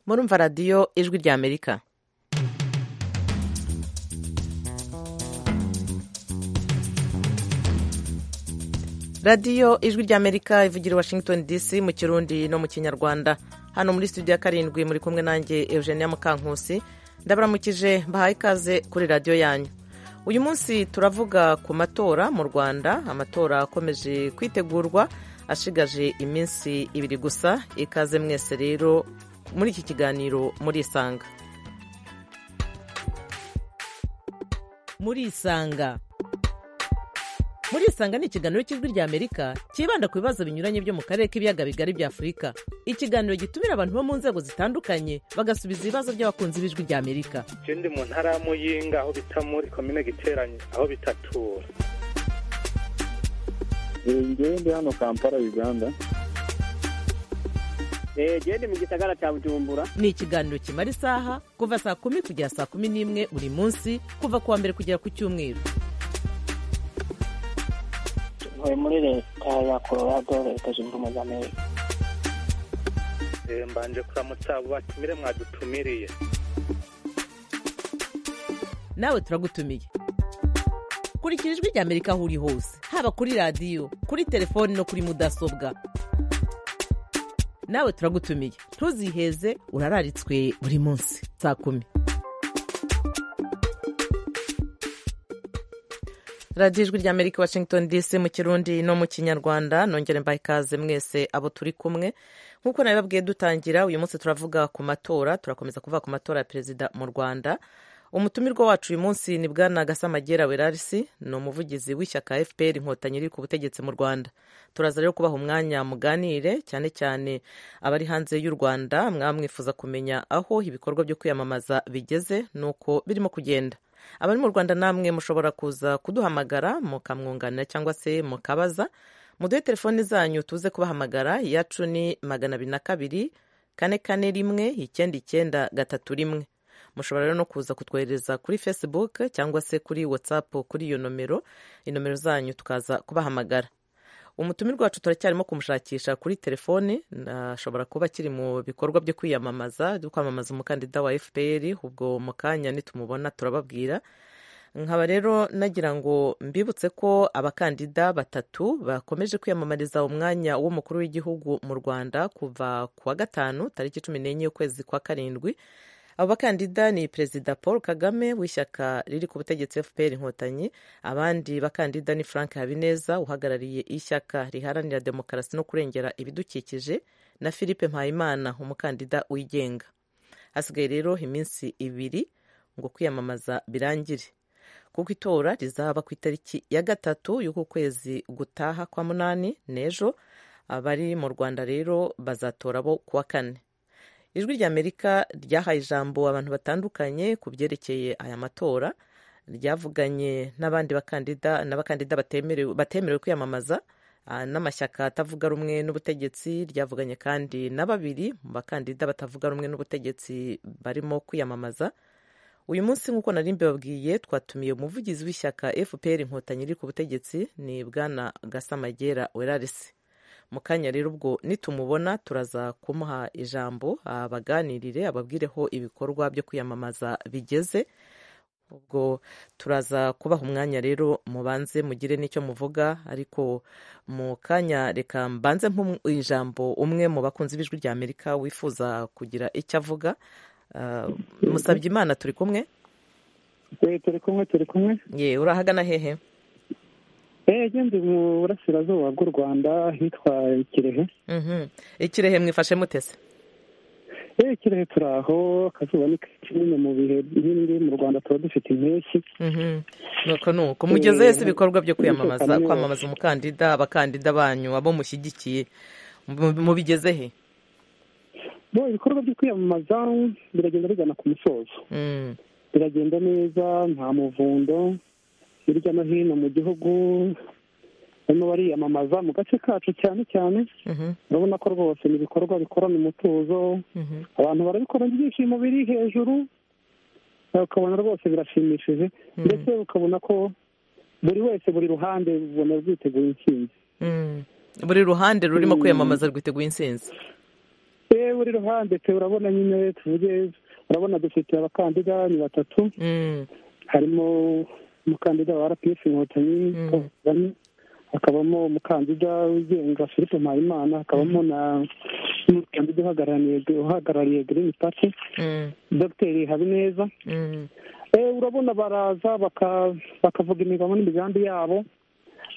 murumva radiyo ijwi ry'amerika radiyo ijwi ry'amerika ivugira i washington dc mu kirundi no mu kinyarwanda hano muri studio ya karindwi muri kumwe nanjye eugenia mukankusi ndabaramukije mbahaye ikaze kuri radiyo yanyu uyu munsi turavuga ku matora mu rwanda amatora akomeje kwitegurwa ashigaje iminsi ibiri gusa ikaze mwese rero muri iki kiganiro murisanga murisanga murisanga ni ikiganiro cy'ijwi ry'amerika cyibanda ku bibazo binyuranye byo mu karere k'ibiyaga bigari bya afurika ikiganiro gitumira abantu bo mu nzego zitandukanye bagasubiza ibibazo by'abakunzi b'ijwi ry'amerika je ndi mu ntara ya muyinga aho bita muri komine giteranye aho bitatura ngewe ndi hano kampala uganda gende mu gisagara cya bujumbura ni ikiganiro kimara isaha kuva saa kumi kugera saa kumi n'imwe buri munsi kuva ku wa mbere kugera ku cyumweru ntuye muri leta ya colorado leta zunze ubumwe za amerika Eh, mbanje kuramutsa abo batumire mwadutumiriye nawe turagutumiye kurikira ijwi ry'amerika aho uri hose haba kuri radiyo kuri telefoni no kuri mudasobwa nawe turagutumiye ntuziheze urararitswe buri munsi saa kumi radiyo ijwi ry'amerika washington dc mu kirundi no mu kinyarwanda nongere mbaha ikaze mwese abo turi kumwe nk'uko nabibabwiye dutangira uyu munsi turavuga ku matora turakomeza kuvuga ku matora ya perezida mu rwanda umutumirwa wacu uyu munsi ni bwana gasamagera werarisi ni umuvugizi w'ishyaka fpr inkotanyi iri ku butegetsi mu rwanda turaza rero kubaha umwanya muganire cyane cyane abari hanze y'u rwanda mwamwifuza kumenya aho ibikorwa byo kwiyamamaza bigeze n'uko birimo kugenda abari mu rwanda namwe mushobora kuza kuduhamagara mukamwunganira cyangwa se mukabaza muduhe telefoni zanyu tuze kubahamagara iyacu ni magana abiri na kabiri kane kane rimwe icyenda icyenda gatatu rimwe mushobora rero no kuza kutwohereza kuri facebook cyangwa se kuri whatsapp kuri iyo nomero inomero zanyu tukaza kubahamagara umutumirwa wacu turacyarimo kumushakisha kuri telefoni ashobora kuba akiri mu bikorwa byo kwiyamamaza byo kwamamaza umukandida wa fpr ubwo mu kanya nitumubona turababwira nkaba rero nagira ngo mbibutse ko abakandida batatu bakomeje kwiyamamariza umwanya w'umukuru w'igihugu mu rwanda kuva ku wa gatanu tariki cumi n'enye y'ukwezi kwa karindwi abo bakandida ni perezida paul kagame w'ishyaka riri ku butegetsi fpr inkotanyi abandi bakandida ni frank habineza uhagarariye ishyaka riharanira demokarasi no kurengera ibidukikije na philippe mpayimana umukandida wigenga hasigaye rero iminsi ibiri ngo kwiyamamaza birangire kuko itora rizaba ku itariki ya gatatu y'uku kwezi gutaha kwa munani n'ejo abari mu rwanda rero bazatora bo kuwa kane ijwi ry'amerika ryahaye ijambo abantu batandukanye ku byerekeye aya matora ryavuganye n'abandi bakandida n'abakandida batemerewe kwiyamamaza n'amashyaka atavuga rumwe n'ubutegetsi ryavuganye kandi na babiri mu bakandida batavuga rumwe n'ubutegetsi barimo kwiyamamaza uyu munsi nk'uko nari mbibabwiye twatumiye umuvugizi w'ishyaka fpr inkotanyi iri ku butegetsi ni bwana gasamagera werarisi mu kanya rero ubwo nitumubona turaza kumuha ijambo abaganirire ababwireho ibikorwa byo kwiyamamaza bigeze ubwo turaza kubaha umwanya rero mubanze mugire n'icyo muvuga ariko mu kanya reka mbanze ijambo umwe mu bakunzi b'ijwi rya amerika wifuza kugira icyo avuga musabye imana turi kumwe turi kumwe turi kumwe ye urahagana hehe ndi mu burasirazuba bw'u rwanda hitwa kirehe ikirehe mwifashe mutese eee kirehe turi aho akazuba ni kimwe mu bihe bindi mu rwanda tuba dufite impeshyi nuko nuko mugeze wese ibikorwa byo kwiyamamaza kwamamaza umukandida abakandida banyu abo mushyigikiye mubigeze he bo ibikorwa byo kwiyamamaza biragenda bigana ku musozo biragenda neza nta muvundo hirya no hino mu gihugu barimo bariyamamaza mu gace kacu cyane cyane urabona ko rwose ni ibikorwa bikorana umutuzo abantu barabikora ibyishimo biri hejuru ukabona rwose birashimishije ndetse ukabona ko buri wese buri ruhande rubona rwiteguye intsinzi buri ruhande rurimo kwiyamamaza rwiteguye intsinzi ewe uri ruhande pe urabona nyine tuvuge urabona dufite abakandida ni batatu Mm, harimo umukandida wa rpf inkotanyi Mm. Paul Kagame, hakabamo umukandida wigenga philippe mpayimana hakabamo na n'umukandida uhagarariye uhagarariye green party mm, dr habineza mm, Eh, urabona baraza baka- bakavuga imigabo n'imigambi yabo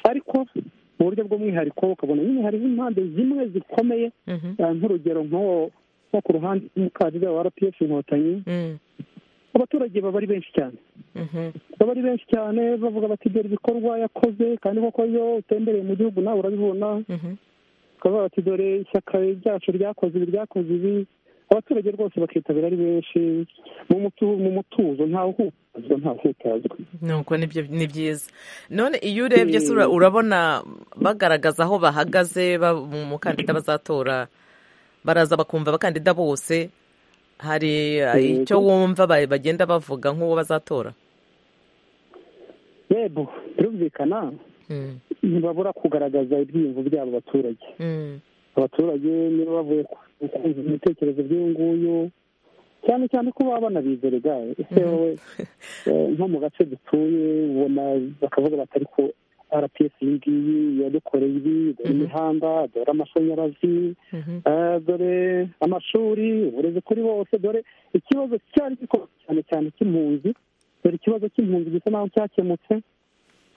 ariko mu buryo bw'umwihariko ukabona nyine hariho impande zimwe zikomeye mhm, eh, nk'urugero nk'uwo nko ku ruhande rw'umukandida wa rpf inkotanyi mm, abaturage baba ari benshi cyane mhm, baba ari benshi cyane bavuga bati dore ibikorwa yakoze kandi koko iyo utembereye mu gihugu nawe urabibona mhm, bakavuga bati dore ishyaka ryacu ryakoze ibi ryakoze ibi abaturage rwose bakitabira ari benshi mu mutu- mu mutuzo ntawe uhutazwa ntawe uhutazwa nuko nibyo ni byiza none iyo urebye se ura- urabona bagaragaza aho bahagaze ba- mu mukandida bazatora baraza bakumva abakandida bose hari eh, icyo wumva ba- bagenda bavuga nk'uwo bazatora yego birumvikana Mm, ntibabura kugaragaza ibyiyumvo byabo abaturage mm, abaturage niba bavuye ku- kumva ibitekerezo by'uyu nguyu cyane cyane ko baba banabizere gahe ese wowe eh, nko mu gace dutuye ubona bakavuga bati ariko rps iyi ngiyi yadukoreye ibi dore Mhm. imihanda dore amashanyarazi mhm, eh, dore amashuri uburezi kuri bose dore ikibazo cyari gikomeye cyane cyane cy'impunzi dore ikibazo cy'impunzi gisa naho cyakemutse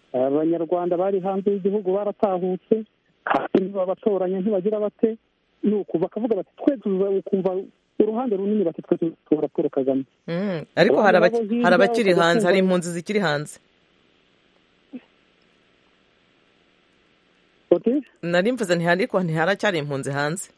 abanyarwanda bari hanze y'igihugu baratahutse kandi ntibabatoranya ntibagira bate ni uku bakavuga bati twe tuza- ukumva uruhande runini bati twe tuzatora paul kagame mm. ariko hari abaki- Urabona nabo hari hirya abakiri ukajya hanze hari kumva- impunzi zikiri hanze bati nari mvuze ntihari ariko ntiharacyari impunzi hanze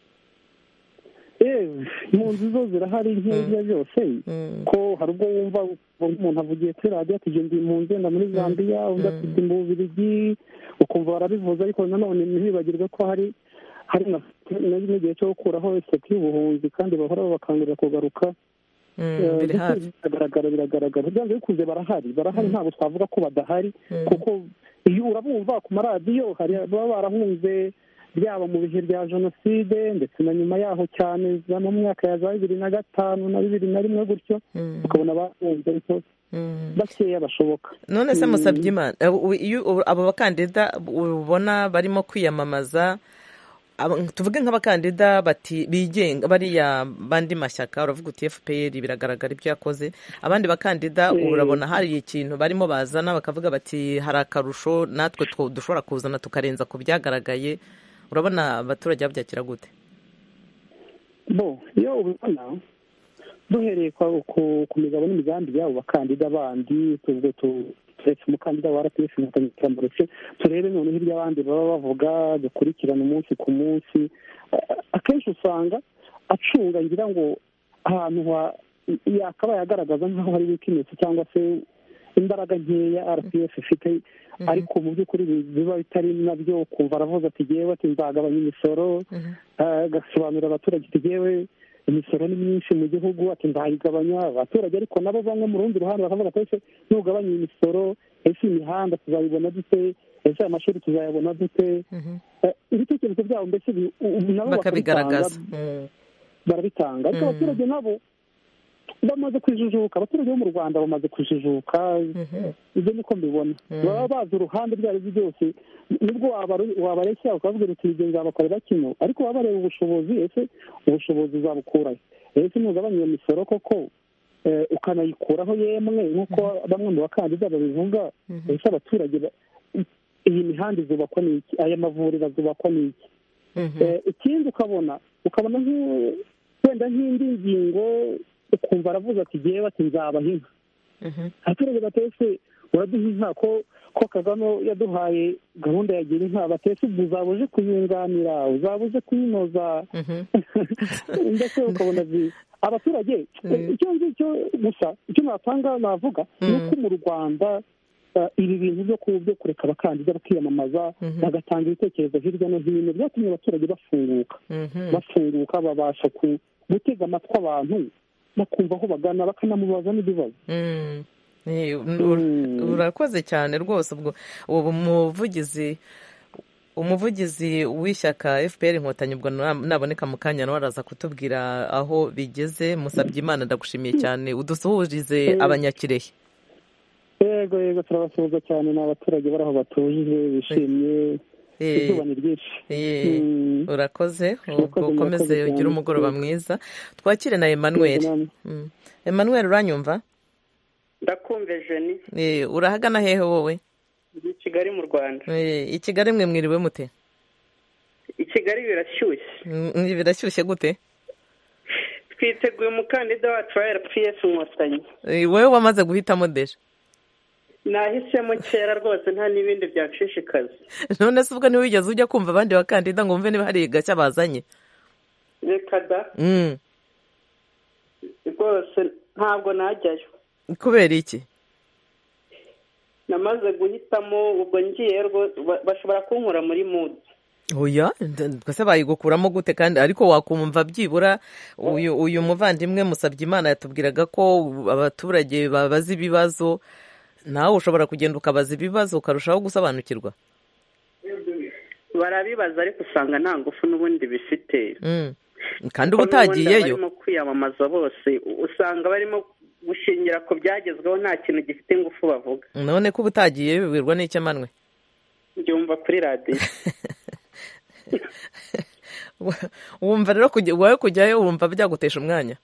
eee impunzi zo zirahari nk'ibyo byose Mm, ko hari ubwo wumva umuntu avugiye kuri radiyo ati jya ndi impunzi wenda muri zambia undi ati ndi mu bubirigi ukumva barabivuze ariko nanone ntibibagirwe ko hari hari na na- n'igihe cyo gukuraho isoko y'ubuhunzi kandi bahora bakangurira kugaruka mm, biri hafi biragaragara biragaragara byanze bikunze barahari barahari ntabwo twavuga ko badahari Mm. kuko iyo urabumva ku maradiyo hari baba barahunze byaba mu bihe bya jenoside ndetse na nyuma yaho cyane za mu myaka ya za bibiri na gatanu na bibiri na rimwe gutyo Mm, ukabona bahunze ariko mm. bakeya bashoboka none se Mm. musabye imana eh, u- iyo u- abo bakandida ubona barimo kwiyamamaza aba- tuvuge nk'abakandida bati bigenga bariya bandi mashyaka uravuga uti fpr biragaragara ibyo yakoze abandi bakandida Mm. urabona hari ikintu barimo bazana bakavuga bati hari akarusho natwe two- dushobora kuzana tukarenza ku byagaragaye urabona abaturage babyakira gute bo iyo ubibona duhereye kwa- ku ku migabo n'imigambi y'abo bakandida bandi ubwo tu- turetse umukandida wa rps inkotanyi turamuretse turebe noneho ibyo abandi baba bavuga dukurikirana umunsi ku munsi A- akenshi usanga acunga ngira ngo ahantu ha- yakabaye agaragaza nk'aho hari wikinesi cyangwa se imbaraga nkeya rps ifite ariko mu by'ukuri biba bitari nabyo ukumva aravuze ati ngewe ati nzagabanya imisoro Mhm. Eh, agasobanurira abaturage ati ngewe imisoro ni myinshi mu gihugu ati nzayigabanya abaturage ariko nabo bamwe mu rundi ruhande bakavuga ati ese nugabanya iyi misoro ese imihanda tuzayibona dute ese aya mashuri tuzayabona dute Mhm. Eh, ibitekerezo byabo mbese bi- u- u- nabo bakabigaragaza bakabitanga, Mm. barabitanga ariko Mm. abaturage nabo bamaze kujijuka abaturage bo mu rwanda bamaze kujijuka Mhm. ibyo niko mbibona baba bazi uruhande ibyo ari byo byose nibwo wabare- wabareshya ukavuga uti ibyo nzabakorera kino ariko baba bareba ubushobozi ese ubushobozi uzabukurahe ese ntugabanya iyo misoro koko eh, ukanayikuraho yemwe nk'uko bamwe mu bakandida babivuga ese abaturage ba- iyi mihanda izubakwa n'iki aya mavuriro azubakwa n'iki Mhm. Eh, ikindi ukabona ukabona nk'u- wenda nk'indi ngingo ukumva aravuze ati ngewe ati nzabaha inka Mhm. abaturage batetse uraduha inka ko ko kagame yaduhaye gahunda ya gira inka batetse ubwo uzaba uje kuyunganira uzaba uje kuyinoza Mhm. ndetse ukabona zi- abaturage Mm. icyo ngicyo gusa icyo natanga navuga ni uko mu rwanda eh, ibi bintu byo ku- byo kureka abakandida bakiyamamaza Mhm. bagatanga ibitekerezo hirya no hino byatumye abaturage bafunguka Mhm. bafunguka babasha ku- gutega amatwi abantu bakumva aho bagana bakanamubaza n'ibibazo Mm. Eh, ur- urakoze cyane rwose ubwo ubu muvugizi umuvugizi w'ishyaka fpr inkotanyi ubwo naboneka mu kanya nawe araza kutubwira aho bigeze musabye imana ndagushimiye cyane udusuhurize abanyakirehe yego yego turabasuhuza cyane ni abaturage bari aho batuje bishimye izuba ni ryinshi urakoze ubwo ukomeze ugire umugoroba mwiza twakire na emanuweli emanuweli uranyumva ndakumve jeni urahagana hehe wowe i kigali mu rwanda i kigali mwe mwiriwe mute i kigali birashyushye birashyushye gute twiteguye umukandida wacu wa rps inkotanyi wowe wamaze guhitamo deje nahisemo kera rwose nta n'ibindi byagushishikaza none se ubwo ntiwigeze ujya kumva abandi bakandida ngo wumve niba hari gashya bazanye reka da rwose ntabwo najyayo kubera iki namaze guhitamo ubwo ngiye bashobora kunkura muri mudu oya twese bayigukuramo gute kandi ariko wakumva byibura uyu muvandimwe musabye imana yatubwiraga ko abaturage babaza ibibazo nawe ushobora kugenda ukabaza ibibazo ukarushaho gusobanukirwa barabibaza ariko usanga nta ngufu n'ubundi bifite kandi uba utagiyeyo barimo kwiyamamaza bose usanga barimo gushingira ku byagezweho nta kintu gifite ingufu bavuga none ko uba utagiye bibwirwa n'icyamanwe byumva kuri radiyo wumva rero wowe kujyayo wumva byagutesha umwanya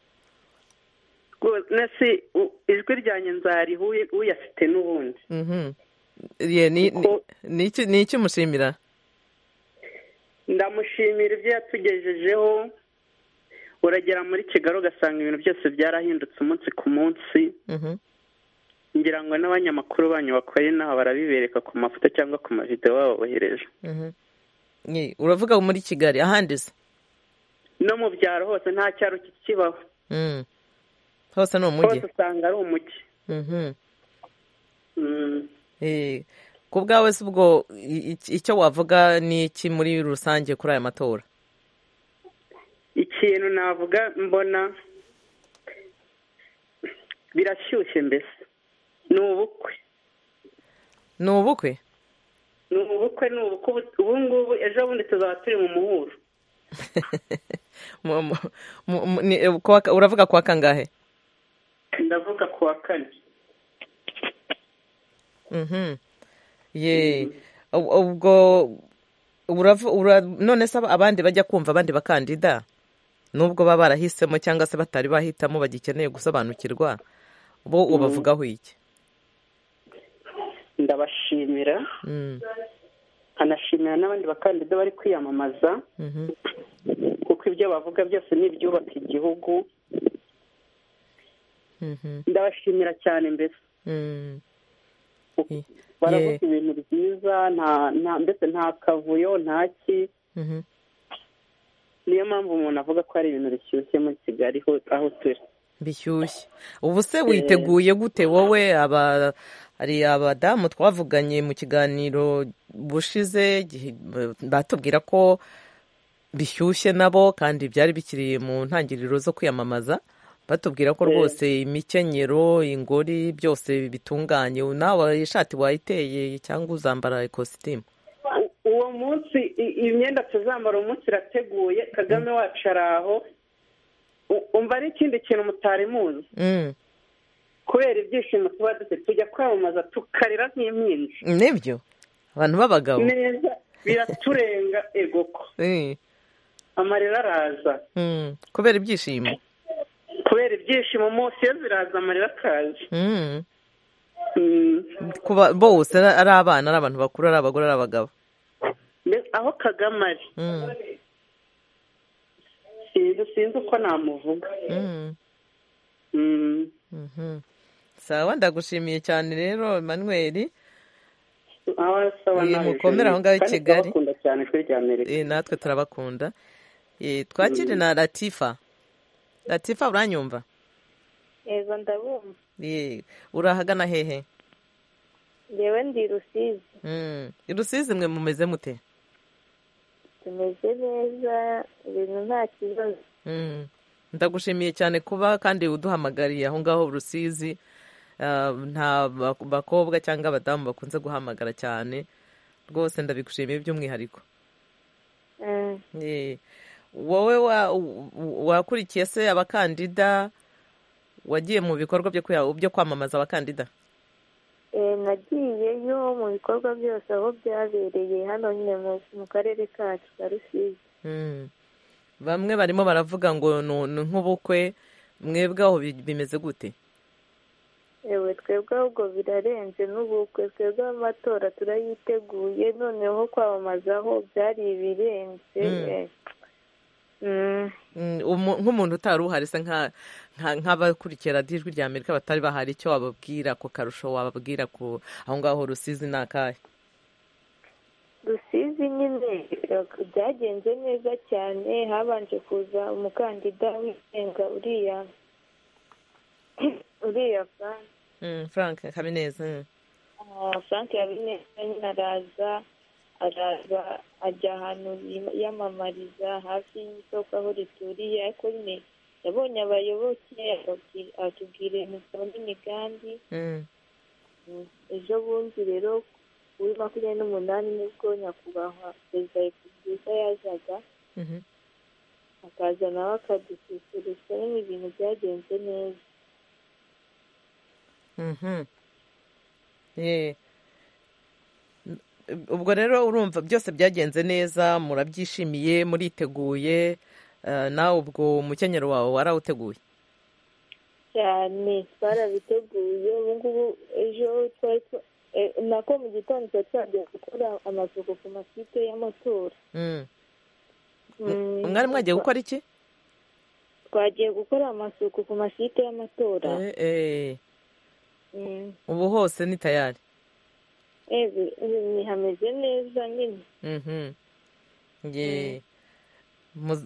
nasi ijwi ryanjye nzariha uyafite n'ubundi ni iki umushimira ndamushimira ibyo yatugejejeho uragera muri kigali ugasanga ibintu byose byarahindutse umunsi ku munsi ngira ngo n'abanyamakuru banyu bakora inaha barabibereka ku mafoto cyangwa ku mavidewo babohereje uravuga muri kigali ahandi se no mu byaro hose nta cyaro kikibaho hose ni umujyi hose usanga ari umujyi ku bwawe si ubwo icyo wavuga ni iki muri rusange kuri aya matora ikintu navuga mbona birashyushye mbese ni ubukwe ni ubukwe ni ubukwe ni ubukwe ubu ngubu ejo bundi tuzaba turi mu muhuro uravuga kwa kangahe ndavuga kuwa kane ubwo none se abandi bajya kumva abandi bakandida nubwo baba barahisemo cyangwa se batari bahitamo bagikeneye gusobanukirwa bo ubavugaho iki ndabashimira nkanashimira n'abandi bakandida bari kwiyamamaza kuko ibyo bavuga byose ni ibyubaka igihugu ndabashimira cyane mbese baravuga ibintu byiza mbese nta kavuyo nta ki niyo mpamvu umuntu avuga ko hari ibintu bishyushye muri kigali aho turi bishyushye ubu se witeguye gute wowe hari abadamu twavuganye mu kiganiro bushize batubwira ko bishyushye nabo kandi byari bikiri mu ntangiriro zo kwiyamamaza batubwira ko rwose imikenyero ingori byose bitunganye nawe ishati wayiteye cyangwa uzambara ikositimu uwo munsi imyenda tuzambara umunsi irateguye kagame wacu ari aho umva ari ikindi kintu mutari muzi kubera ibyishimo tuba dufite tujya kwamamaza tukarira nk'impinja nibyo abantu b'abagabo neza biraturenga egoko amarira araza kubera ibyishimo kubera ibyishimo munsi iyo ziraza amarira akaza bose ari abana ari abantu bakuru ari abagore ari abagabo aho kagame ari sinzi uko namuvuga sawa ndagushimiye cyane rero manweri mukomere aho ngaho i kigali natwe turabakunda twakire na latifa latifa uranyumva yego ndabumva urahagana hehe ngewe ndi rusizi rusizi mwe mumeze mute tumeze neza ibintu nta kibazo ndagushimiye cyane kuba kandi uduhamagariye aho ngaho rusizi nta bakobwa cyangwa abadamu bakunze guhamagara cyane rwose ndabigushimiye by'umwihariko wowe wakurikiye se abakandida wagiye mu bikorwa byo kwamamaza abakandida nagiyeyo mu bikorwa byose aho byabereye hano nyine mu karere kacu ka rusizi bamwe barimo baravuga ngo ni nk'ubukwe mwebweho bimeze gute yewe twebwe ahubwo birarenze n'ubukwe twebwe amatora turayiteguye noneho kwamamazaho byari ibirenze nk'umuntu utari uhari se nk'abakurikira ijwi rya amerika batari bahari icyo wababwira ku karusho wababwira ku aho ngaho rusizi ni akahe rusizi nyine byagenze neza cyane habanje kuza umukandida wigenga uriya uriya frank frank habineza frank habineza nyine araza araza ajya ahantu yamamariza hafi y'isoko aho rituriye ariko nyine yabonye abayoboke atubwira imisoro n'imigambi ejo bundi rero kuri makumyabiri n'umunani nibwo nyakubahwa perezida wa repubulika yazaga akaza nawe akadususurutsa nyine ibintu byagenze neza ubwo rero urumva byose byagenze neza murabyishimiye muriteguye nawe ubwo umukenyero wawe warawuteguye cyane twarabiteguye ubu ngubu ejo nako mu gitondo tuba twajya gukora amasuku ku makipe y'amatora mwari mwagiye gukora iki twagiye gukora amasuku ku makipe y'amatora ubu hose ni tayari hameze neza nyine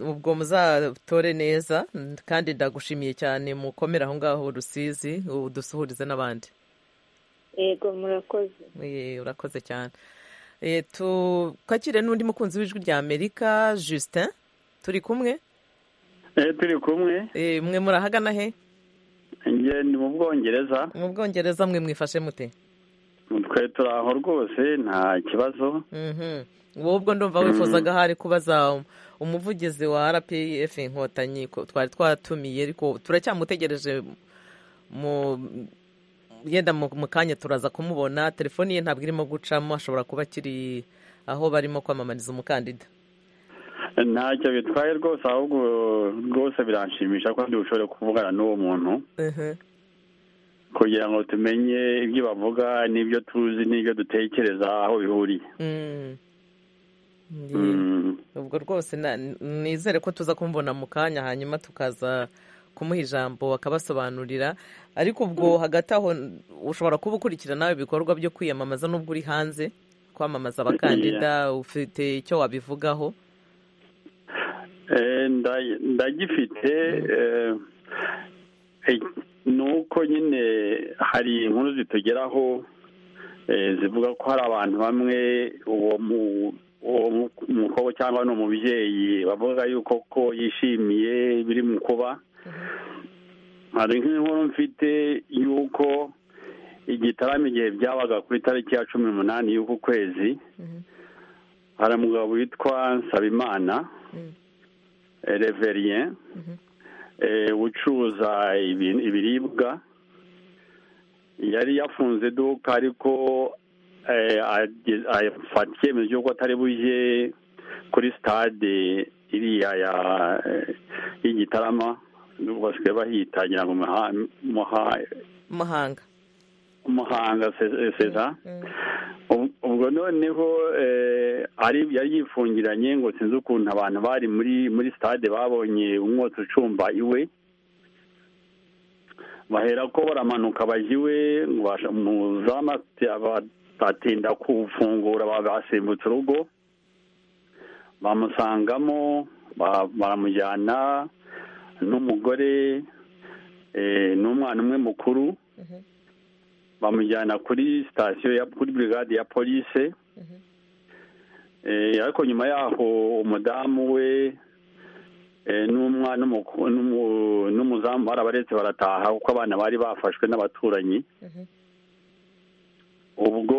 ubwo muzatore neza kandi ndagushimiye cyane mukomere aho ngaho rusizi dusuhurize n'abandi yego murakoze urakoze cyane tukakire n'undi mukunzi w'ijwi rya amerika justin turi kumwe turi kumwe mwe murahagana he ni mu bwongereza mu bwongereza mwe mwifashe mute twe turi aho rwose nta kibazo wowe ubwo ndumva wifuzaga hari kubaza umuvugizi wa rpf inkotanyi twari twatumiye ariko turacyamutegereje mu yenda mu kanya turaza kumubona telefoni ye ntabwo irimo gucamo ashobora kuba akiri aho barimo kwamamariza umukandida ntacyo bitwaye rwose ahubwo rwose biranshimisha ko dushobora kuvugana n'uwo muntu kugira ngo tumenye ibyo bavuga n'ibyo tuzi n'ibyo dutekereza aho bihuriye ubwo rwose nizere ko tuza kumubona mu kanya hanyuma tukaza kumuha ijambo akabasobanurira ariko ubwo hagati aho ushobora kuba ukurikirana ibikorwa byo kwiyamamaza n'ubwo uri hanze kwamamaza abakandida ufite icyo wabivugaho ndagifite ni uko nyine hari inkuru zitugeraho zivuga ko hari abantu bamwe uwo mukobwa cyangwa ni umubyeyi bavuga yuko ko yishimiye biri mu kuba hari nk'inkuru mfite y'uko igitaramo igihe byabaga kuri tariki ya cumi n'umunani y'uku kwezi hari umugabo witwa nsabimana reveriye ucuruza ibiribwa yari yafunze iduka ariko afata icyemezo cy'uko atari bujye kuri sitade iriya y'igitarama basigaye bahita ngira ngo muhanga muhanga seza ubwo noneho yari yifungiranye ngo sinzi ukuntu abantu bari muri muri sitade babonye umwotsi ucumba iwe bahera ko baramanuka bajya iwe muzamu batinda kufungura basimbutse urugo bamusangamo baramujyana n'umugore n'umwana umwe mukuru bamujyana kuri sitasiyo kuri burigade ya polise ariko nyuma yaho umudamu we n'umwana n'umuzamu barabaretse barataha kuko abana bari bafashwe n'abaturanyi ubwo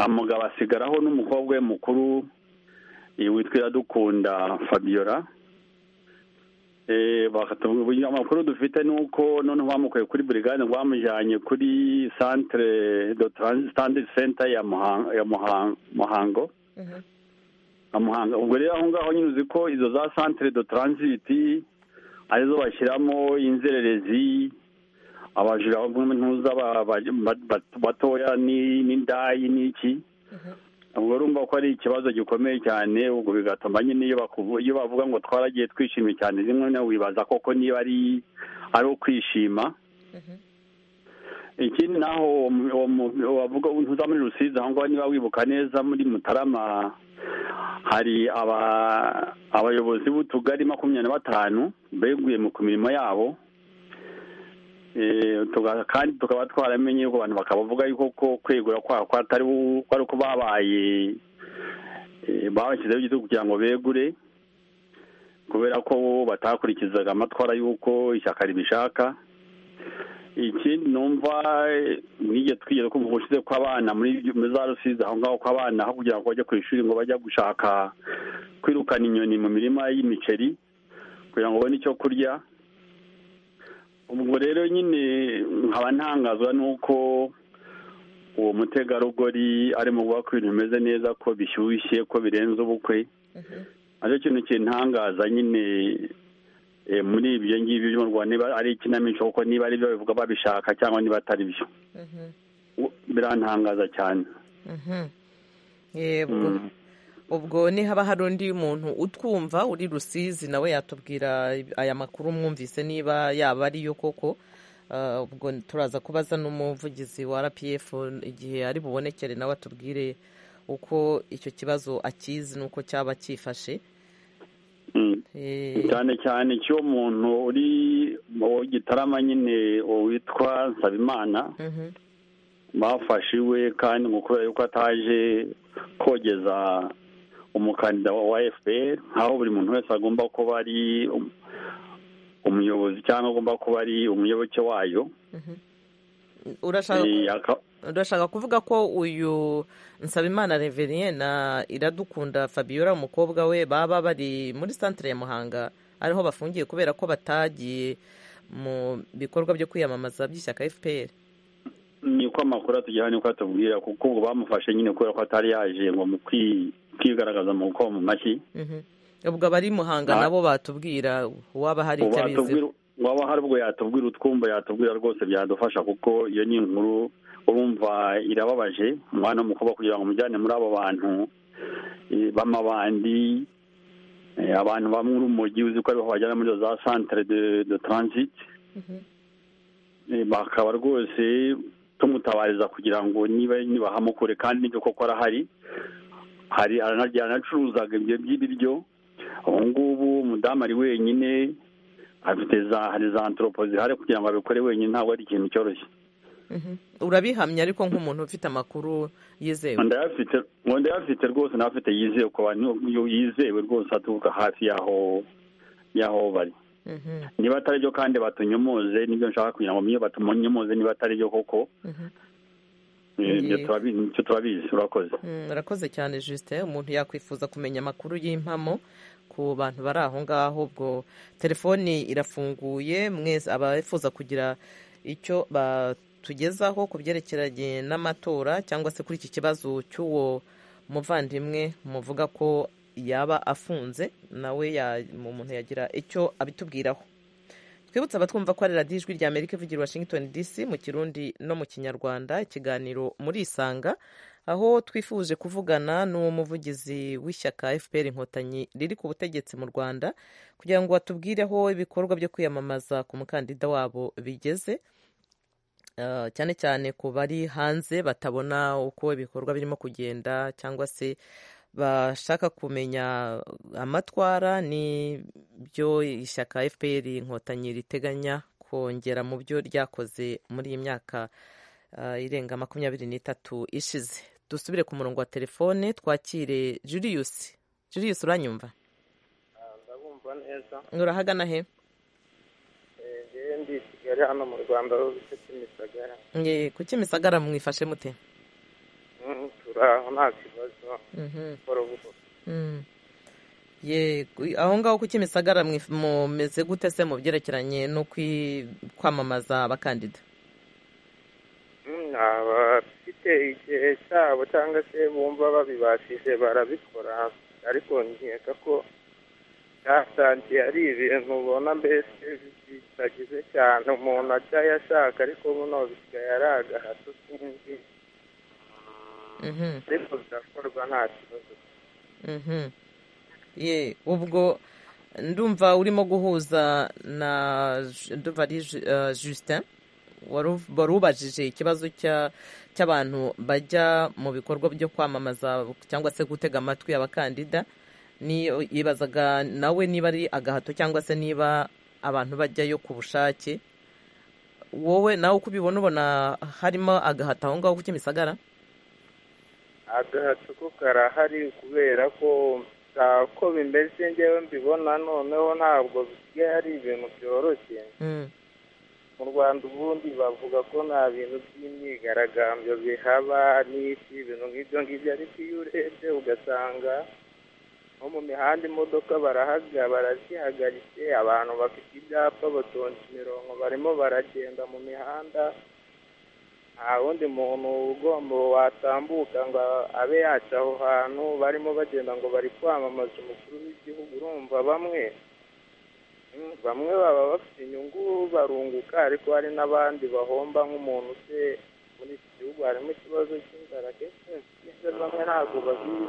umugabo asigaraho n'umukobwa we mukuru witwa iradukunda fabiola amakuru dufite ni uko noneho bamukuye kuri burigade bamujyanye kuri santire do taranzitandi senta ya muhango muhanga ubwo rero aho ngaho nyine uzi ko izo za santire do taranziti arizo bashyiramo inzererezi abajura ntuza batoya n'indayi n'iki ubwo urumva ko ari ikibazo gikomeye cyane ubwo bigatuma nyine iyo bavuga ngo twaragiye twishimye cyane rimwe nawe wibaza koko niba ari ari ukwishima ikindi naho wavuga ntuza muri rusizi aho ngaho niba wibuka neza muri mutarama hari abayobozi b'utugari makumyabiri na batanu beguye ku mirimo yabo kandi tukaba twaramenye yuko abantu bakabavuga yuko ko kwegura kwako atari uko babaye babashyizeho igitugu kugira ngo begure kubera ko batakurikizaga amatwara y'uko ishyaka ribishaka ikindi numva nijye twigeze kumva ubushize kw'abana muri za rusizi aho ngaho kw'abana aho kugira ngo bajye ku ishuri ngo bajya gushaka kwirukana inyoni mu mirima y'imiceri kugira ngo ubone icyo kurya ubwo rero nyine nkaba ntangazwa n'uko uwo mutegarugori arimo kuvuga ko ibintu bimeze neza ko bishyushye ko birenze ubukwe aricyo kintu kintangaza nyine muri ibyo ngibyo byo mu rwanda niba ari ikinamico kuko niba ari byo bivuga babishaka cyangwa niba atari byo birantangaza cyane yego ubwo nihaba hari undi muntu utwumva uri rusizi nawe yatubwira aya makuru mwumvise niba yaba ariyo koko ubwo turaza kubaza n'umuvugizi wa rpf igihe ari bubonekere nawe atubwire uko icyo kibazo akizi n'uko cyaba cyifashe cyane cyane cy'uwo muntu uri mu gitarama nyine witwa nsabimana bafashe iwe kandi mu kubera yuko ataje kogeza umukandida wa fpr aho buri muntu wese agomba kuba ari umuyobozi cyangwa agomba kuba ari umuyoboke wayo urashaka kuvuga ko uyu nsabimana reveriye na iradukunda fabiola umukobwa we baba bari muri santire ya muhanga ariho bafungiye kubera ko batagiye mu bikorwa byo kwiyamamaza by'ishyaka fpr ni uko amakuru atugeraho ni uko atubwira kuko ubu bamufashe nyine kubera ko atari yaje ngo mu kwigaragaza mu gukoma mu mashyi ubwo abari muhanga nabo batubwira waba hari icyo abizi waba hari ubwo yatubwira utwumva yatubwira rwose byadufasha kuko iyo ni inkuru urumva irababaje umwana w'umukobwa kugira ngo umujyane muri abo bantu b'amabandi abantu bamwe urumujyi uzi ko ariho bajyana muri za santire de taranziti bakaba rwose tumutabariza kugira ngo niba ntibahamukure kandi n'ibyo koko arahari hari aranacuruzaga ibyo by'ibiryo ubu ngubu umudamu ari wenyine afite za hari za antoropo zihari kugira ngo abikore wenyine ntabwo ari ikintu cyoroshye urabihamya ariko nk'umuntu ufite amakuru yizewe ndayafite rwose n'afite yizewe ku bantu yizewe rwose aturuka hafi y'aho y'aho bari niba atari byo kandi batunyomoze nibyo nshaka kugira ngo mwiyo batunyomoze niba atari byo koko nicyo turabizi urakoze urakoze cyane jisite umuntu yakwifuza kumenya amakuru y'impamo ku bantu bari aho ngaho ubwo telefoni irafunguye mwese abifuza kugira icyo batugezaho ku byerekeranye n'amatora cyangwa se kuri iki kibazo cy'uwo muvandimwe muvuga ko yaba afunze nawe umuntu yagira icyo abitubwiraho twibutse abatwumva ko ari radiyo ijwi rya amerika ivugira washington dc mu kirundi no mu kinyarwanda ikiganiro muri isanga aho twifuje kuvugana n'uwo muvugizi w'ishyaka fpr inkotanyi riri ku butegetsi mu rwanda kugira ngo batubwireho ibikorwa byo kwiyamamaza ku mukandida wabo bigeze cyane cyane ku bari hanze batabona uko ibikorwa birimo kugenda cyangwa se bashaka kumenya amatwara n'ibyo ishyaka fpr inkotanyi riteganya kongera mu byo ryakoze muri iyi myaka irenga makumyabiri n'itatu ishize dusubire ku murongo wa telefone twakire julius julius uranyumva ndabumva neza urahagana he ndi i kigali hano mu rwanda aho bita kimisagara ku kimisagara mwifashe mute aho nta kibazo buhoro buhoro yego aho ngaho ku kimisagara mumeze gute se mu byerekeranye no kwamamaza abakandida abafite igihe cyabo cyangwa se bumva babibashije barabikora ariko nkeka ko byasangiye ari ibintu ubona mbese bitagize cyane umuntu ajya yashaka ariko buno bisigaye ari agahato sinzi ariko birakorwa nta kibazo ye ubwo ndumva urimo guhuza na ndumva ari justin wari ubajije ikibazo cy'abantu bajya mu bikorwa byo kwamamaza cyangwa se gutega amatwi abakandida yibazaga nawe niba ari agahato cyangwa se niba abantu bajyayo ku bushake wowe nawe uko ubibona ubona harimo agahato aho ngaho ku kimisagara agahato ko karahari kubera ko uko bimeze ngewe mbibona noneho ntabwo bisigaye ari ibintu byoroshye mu rwanda ubundi bavuga ko nta bintu by'imyigaragambyo bihaba n'iki ibintu nk'ibyo ngibyo ariko iyo urebye ugasanga nko mu mihanda imodoka barahaga barazihagaritse abantu bafite ibyapa batonze imirongo barimo baragenda mu mihanda nta wundi muntu ugomba watambuka ngo abe yaca aho hantu barimo bagenda ngo bari kwamamaza umukuru w'igihugu urumva bamwe bamwe baba bafite inyungu barunguka ariko hari n'abandi bahomba nk'umuntu se muri iki gihugu harimo ikibazo cy'inzara kenshi bamwe ntabwo babizi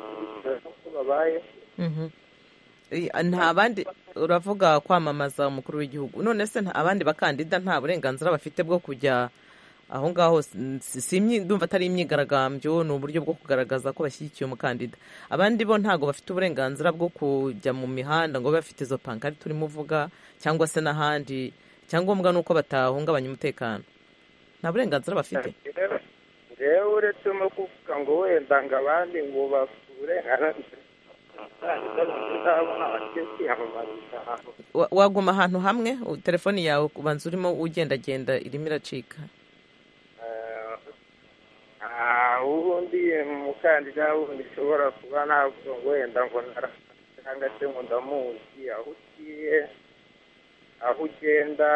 uko babayeho nta bandi uravuga kwamamaza umukuru w'igihugu none se abandi bakandida nta burenganzira bafite bwo kujya aho ngaho ndumva atari imyigaragambyo ni uburyo bwo kugaragaza ko bashyigikiye umukandida abandi bo ntabwo bafite uburenganzira bwo kujya mu mihanda ngo babe bafite izo pankari turimo uvuga cyangwa se n'ahandi icyangombwa ni uko batahungabanya umutekano nta burenganzira bafite rero uretse no kuvuga ngo wenda ngo abandi ngo bafite uburenganzira waguma ahantu hamwe telefoni yawe ubanza urimo ugendagenda irimo iracika ubundi umukandida wundi ushobora kuba ntabwo wenda ngo cyangwa se ngo ndamuzi aho ugiye aho ugenda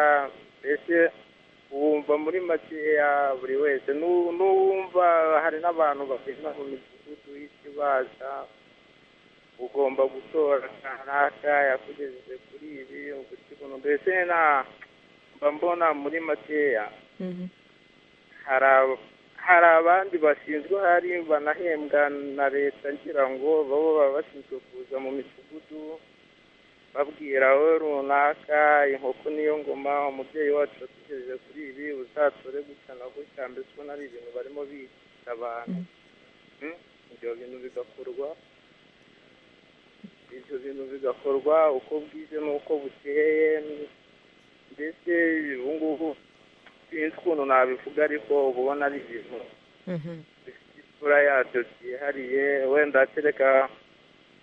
mbese wumva muri makeya buri wese n'uwumva hari n'abantu bagenda mu midugudu y'ikibaza ugomba gutora kanaka yakugejeje kuri ibi ugukibuno mbese nta mba mbona muri makeya hari abandi bashinzwe hari banahembwa na leta ngira ngo baba baba bashinzwe kuza mu midugudu babwira we runaka inkoko niyo ngoma umubyeyi wacu yatugejeje kuri ibi uzatore gutya na gutya mbese ubona ari ibintu barimo bigisha abantu ibyo bintu bigakorwa ibyo bintu bigakorwa uko bwije n'uko bukeye mbese ubu ngubu sinzi ukuntu nabivuga ariko uba ubona ari ibintu bifite isura yabyo byihariye wenda kereka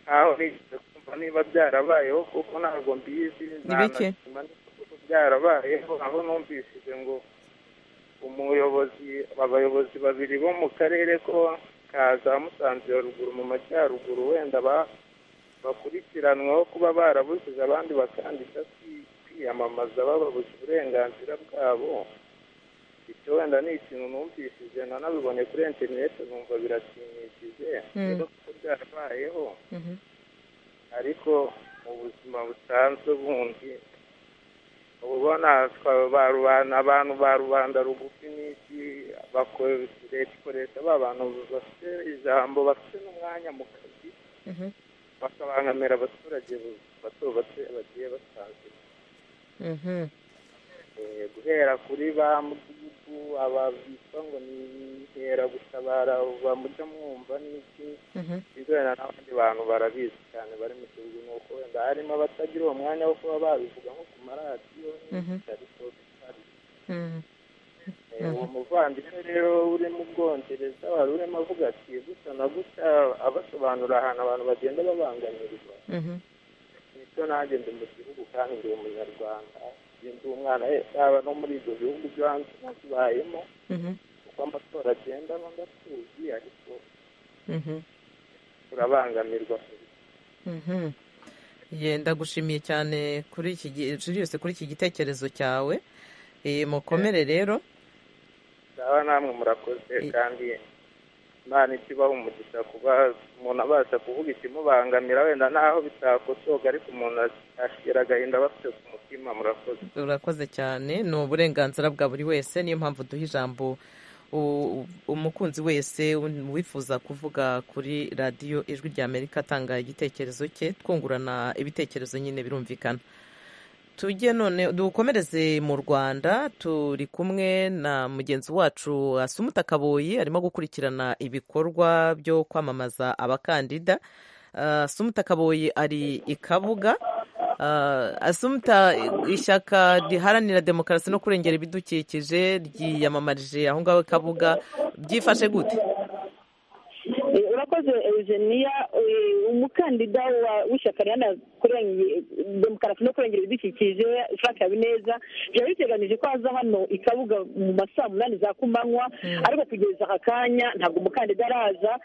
nkaho nigeze kumva niba byarabayeho kuko ntabwo mbizi ntanazima kuko byarabayeho aho numvishije ngo umuyobozi abayobozi babiri bo mu karere ko ka za musanze ruguru mu majyaruguru wenda bakurikiranwaho kuba barabujije abandi bakandida kwiyamamaza bababuze uburenganzira bwabo icyo wenda ni ikintu numvishije nanabibone kuri interineti numva birashimishije rero kuko byarabayeho ariko mu buzima busanzwe bundi uba ubona abantu ba rubanda rugufi n'iki leta ikoresha ba bantu bafite ijambo bafite n'umwanya mu kazi bakabangamira abaturage bato bato bagiye basanzwe guhera kuri ba mudugudu aba bitwa ngo ni inkera gutabara bamujya mwumva n'iki bizana n'abandi bantu barabizi cyane bari mu gihugu ni uko wenda harimo abatagira uwo mwanya wo kuba babivuga nko ku maradiyo ariko bitari uwo muvandimwe rero uri mu bwongereza wari urimo avuga ati gusa na gutya abasobanura ahantu abantu bagenda babangamirwa nicyo nanjye ndi mu gihugu kandi ndi umunyarwanda ndi umwana yaba no muri ibyo bihugu byo hanze nakibayemo uko amatora agenda ndatuzi ariko turabangamirwa ndagushimiye cyane kuri iki yose kuri iki gitekerezo cyawe mukomere rero aba namwe murakoze kandi imana ikibaho umugisha kuba umuntu abasha kuvuga ikimubangamira wenda naho bitakosoga ariko umuntu ashyira agahinda aba afite ku mutima murakoze urakoze cyane ni uburenganzira bwa buri wese niyo mpamvu duha ijambo umukunzi wese wifuza kuvuga kuri radiyo ijwi rya amerika atanga igitekerezo cye twungurana ibitekerezo nyine birumvikana tujye none dukomereze mu rwanda turi kumwe na mugenzi wacu asumuta kaboyi arimo gukurikirana ibikorwa byo kwamamaza abakandida asumuta kaboyi ari i kabuga asumuta ishyaka riharanira demokarasi no kurengera ibidukikije ryiyamamarije aho ngaho i kabuga byifashe gute urakoze eugenia umukandida w'ishyaka riharanira demokarasi no kurengera ibidukikije frank habineza byari biteganyije ko aza hano ikabuga mu masaa munani za kumanywa ariko kugeza aka kanya ntabwo umukandida araza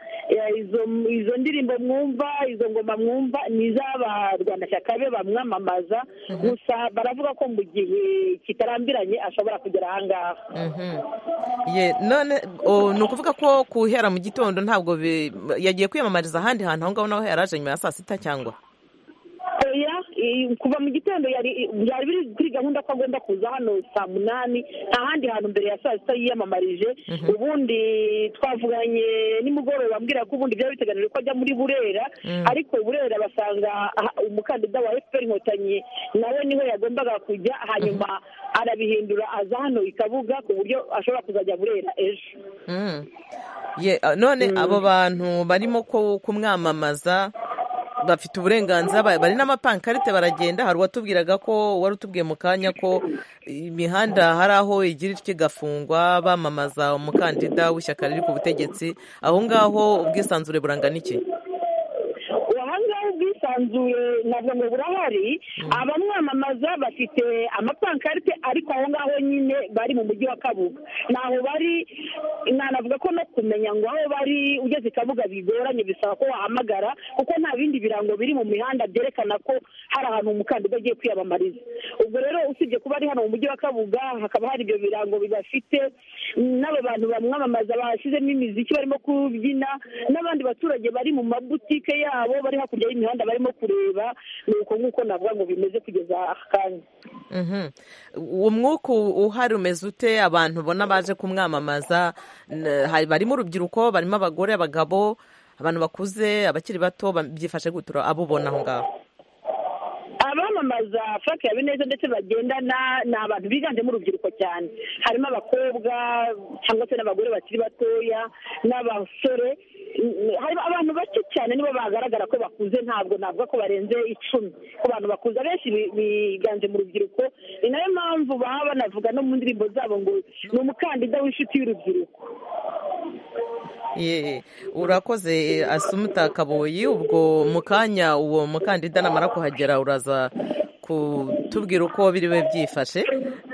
izo ndirimbo mwumva izo ngoma mwumva ni iz'abarwanashyaka be bamwamamaza gusa baravuga ko mu gihe kitarambiranye ashobora kugera aha ngaha none ni ukuvuga ko kuhera mu gitondo ntabwo yagiye kwiyamamariza ahandi hantu aho ngaho naho yaraje nyuma ya saa sita cyangwa kuva mu gitondo byari biri kuri gahunda ko agomba kuza hano saa munani nta handi hantu mbere ya saa sita yiyamamarije ubundi twavuganye nimugoroba ambwira ko ubundi byari biteganijwe ko ajya muri burera ariko burera basanga umukandida wa efuperi inkotanyi nawe niho yagombaga kujya hanyuma arabihindura aza hano ikabuga ku buryo ashobora kuzajya burera ejo none abo bantu barimo kumwamamaza bafite uburenganzira bari n'amapankarite baragenda hari uwatubwiraga ko wari utubwiye mu kanya ko imihanda hari aho igira ityo igafungwa bamamaza umukandida w'ishyaka riri ku butegetsi aho ngaho ubwisanzure burangana iki ubwisanzure ntabwo ngo burahari abamwamamaza bafite amapankarite ariko aho ngaho nyine bari mu mujyi wa kabuga ntaho bari nanavuga ko no kumenya ngo aho bari ugeze i kabuga bigoranye bisaba ko wahamagara kuko nta bindi birango biri mu mihanda byerekana ko hari ahantu umukandida agiye kwiyamamariza ubwo rero usibye kuba ari hano mu mujyi wa kabuga hakaba hari ibyo birango bibafite n'aba bantu bamwamamaza bashyizemo imiziki barimo kubyina n'abandi baturage bari mu mabutike yabo bari hakurya y'imihanda barimo kureba ni uko nguko navuga ngo bimeze kugeza aka kanya uwo mwuka uhari umeze ute abantu ubona baje kumwamamaza barimo urubyiruko barimo abagore abagabo abantu bakuze abakiri bato byifashe gutura abo ubona aho ngaho abamamaza frank habineza ndetse bagendana ni abantu biganjemo urubyiruko cyane harimo abakobwa cyangwa se n'abagore bakiri batoya n'abasore hari abantu bake cyane nibo bagaragara ko bakuze ntabwo navuga ko barenze icumi ku bantu bakuze abenshi biganje mu rubyiruko ni nayo mpamvu baba banavuga no mu ndirimbo zabo ngo ni umukandida w'inshuti y'urubyiruko urakoze asumuta kaboyi ubwo mu kanya uwo mukandida namara kuhagera uraza kutubwira uko biriwe byifashe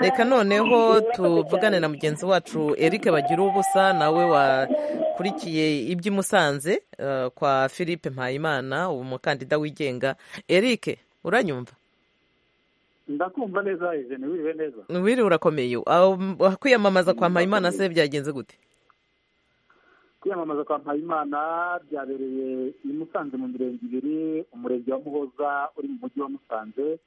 reka noneho tuvugane na mugenzi wacu eric bagira ubusa nawe wakurikiye iby'i musanze kwa philippe mpayimana uwo mukandida wigenga eric uranyumva ndakumva neza izeni wiriwe neza wiriwe urakomeye kwiyamamaza kwa mpayimana se byagenze gute kwiyamamaza kwa mpayimana byabereye i musanze mu mirenge ibiri umurenge wa muhoza uri mu mujyi wa musanze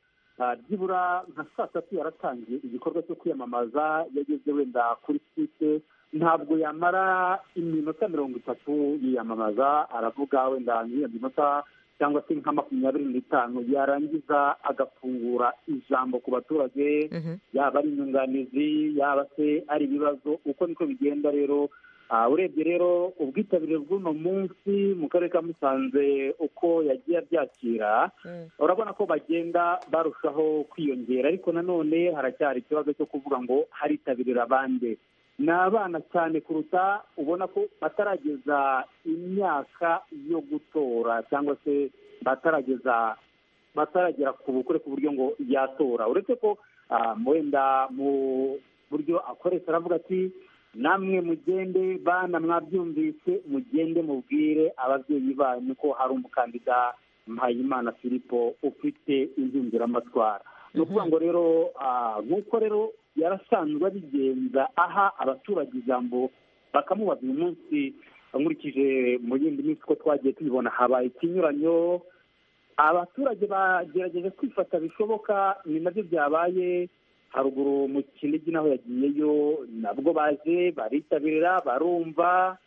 byibura nka saa tatu yaratangiye igikorwa cyo kwiyamamaza yageze wenda kuri site ntabwo yamara iminota mirongo itatu yiyamamaza aravuga wenda nk'iyo minota cyangwa se nka makumyabiri n'itanu yarangiza agafungura ijambo ku baturage yaba ari inyunganizi yaba se ari ibibazo uko niko bigenda rero urebye rero ubwitabire bw'uno munsi mu karere ka musanze uko yagiye abyakira urabona ko bagenda barushaho kwiyongera ariko nanone haracyari ikibazo cyo kuvuga ngo haritabirira bande ni abana cyane kuruta ubona ko batarageza imyaka yo gutora cyangwa se batarageza bataragera ku bukure ku buryo ngo yatora uretse ko wenda mu buryo akoresha aravuga ati namwe mugende bana mwabyumvise mugende mubwire ababyeyi banyu ko hari umukandida mpayimana filipo ufite impinduramatwara ni ukuvuga ngo rero nk'uko rero yarasanzwe abigenza aha abaturage ijambo bakamubazira umunsi nkurikije mu yindi minsi ko twagiye tubibona habaye ikinyuranyo abaturage bagerageje kwifata bishoboka ni nabyo byabaye haruguru mu kinigi naho yagiyeyo nabwo baje baritabira barumva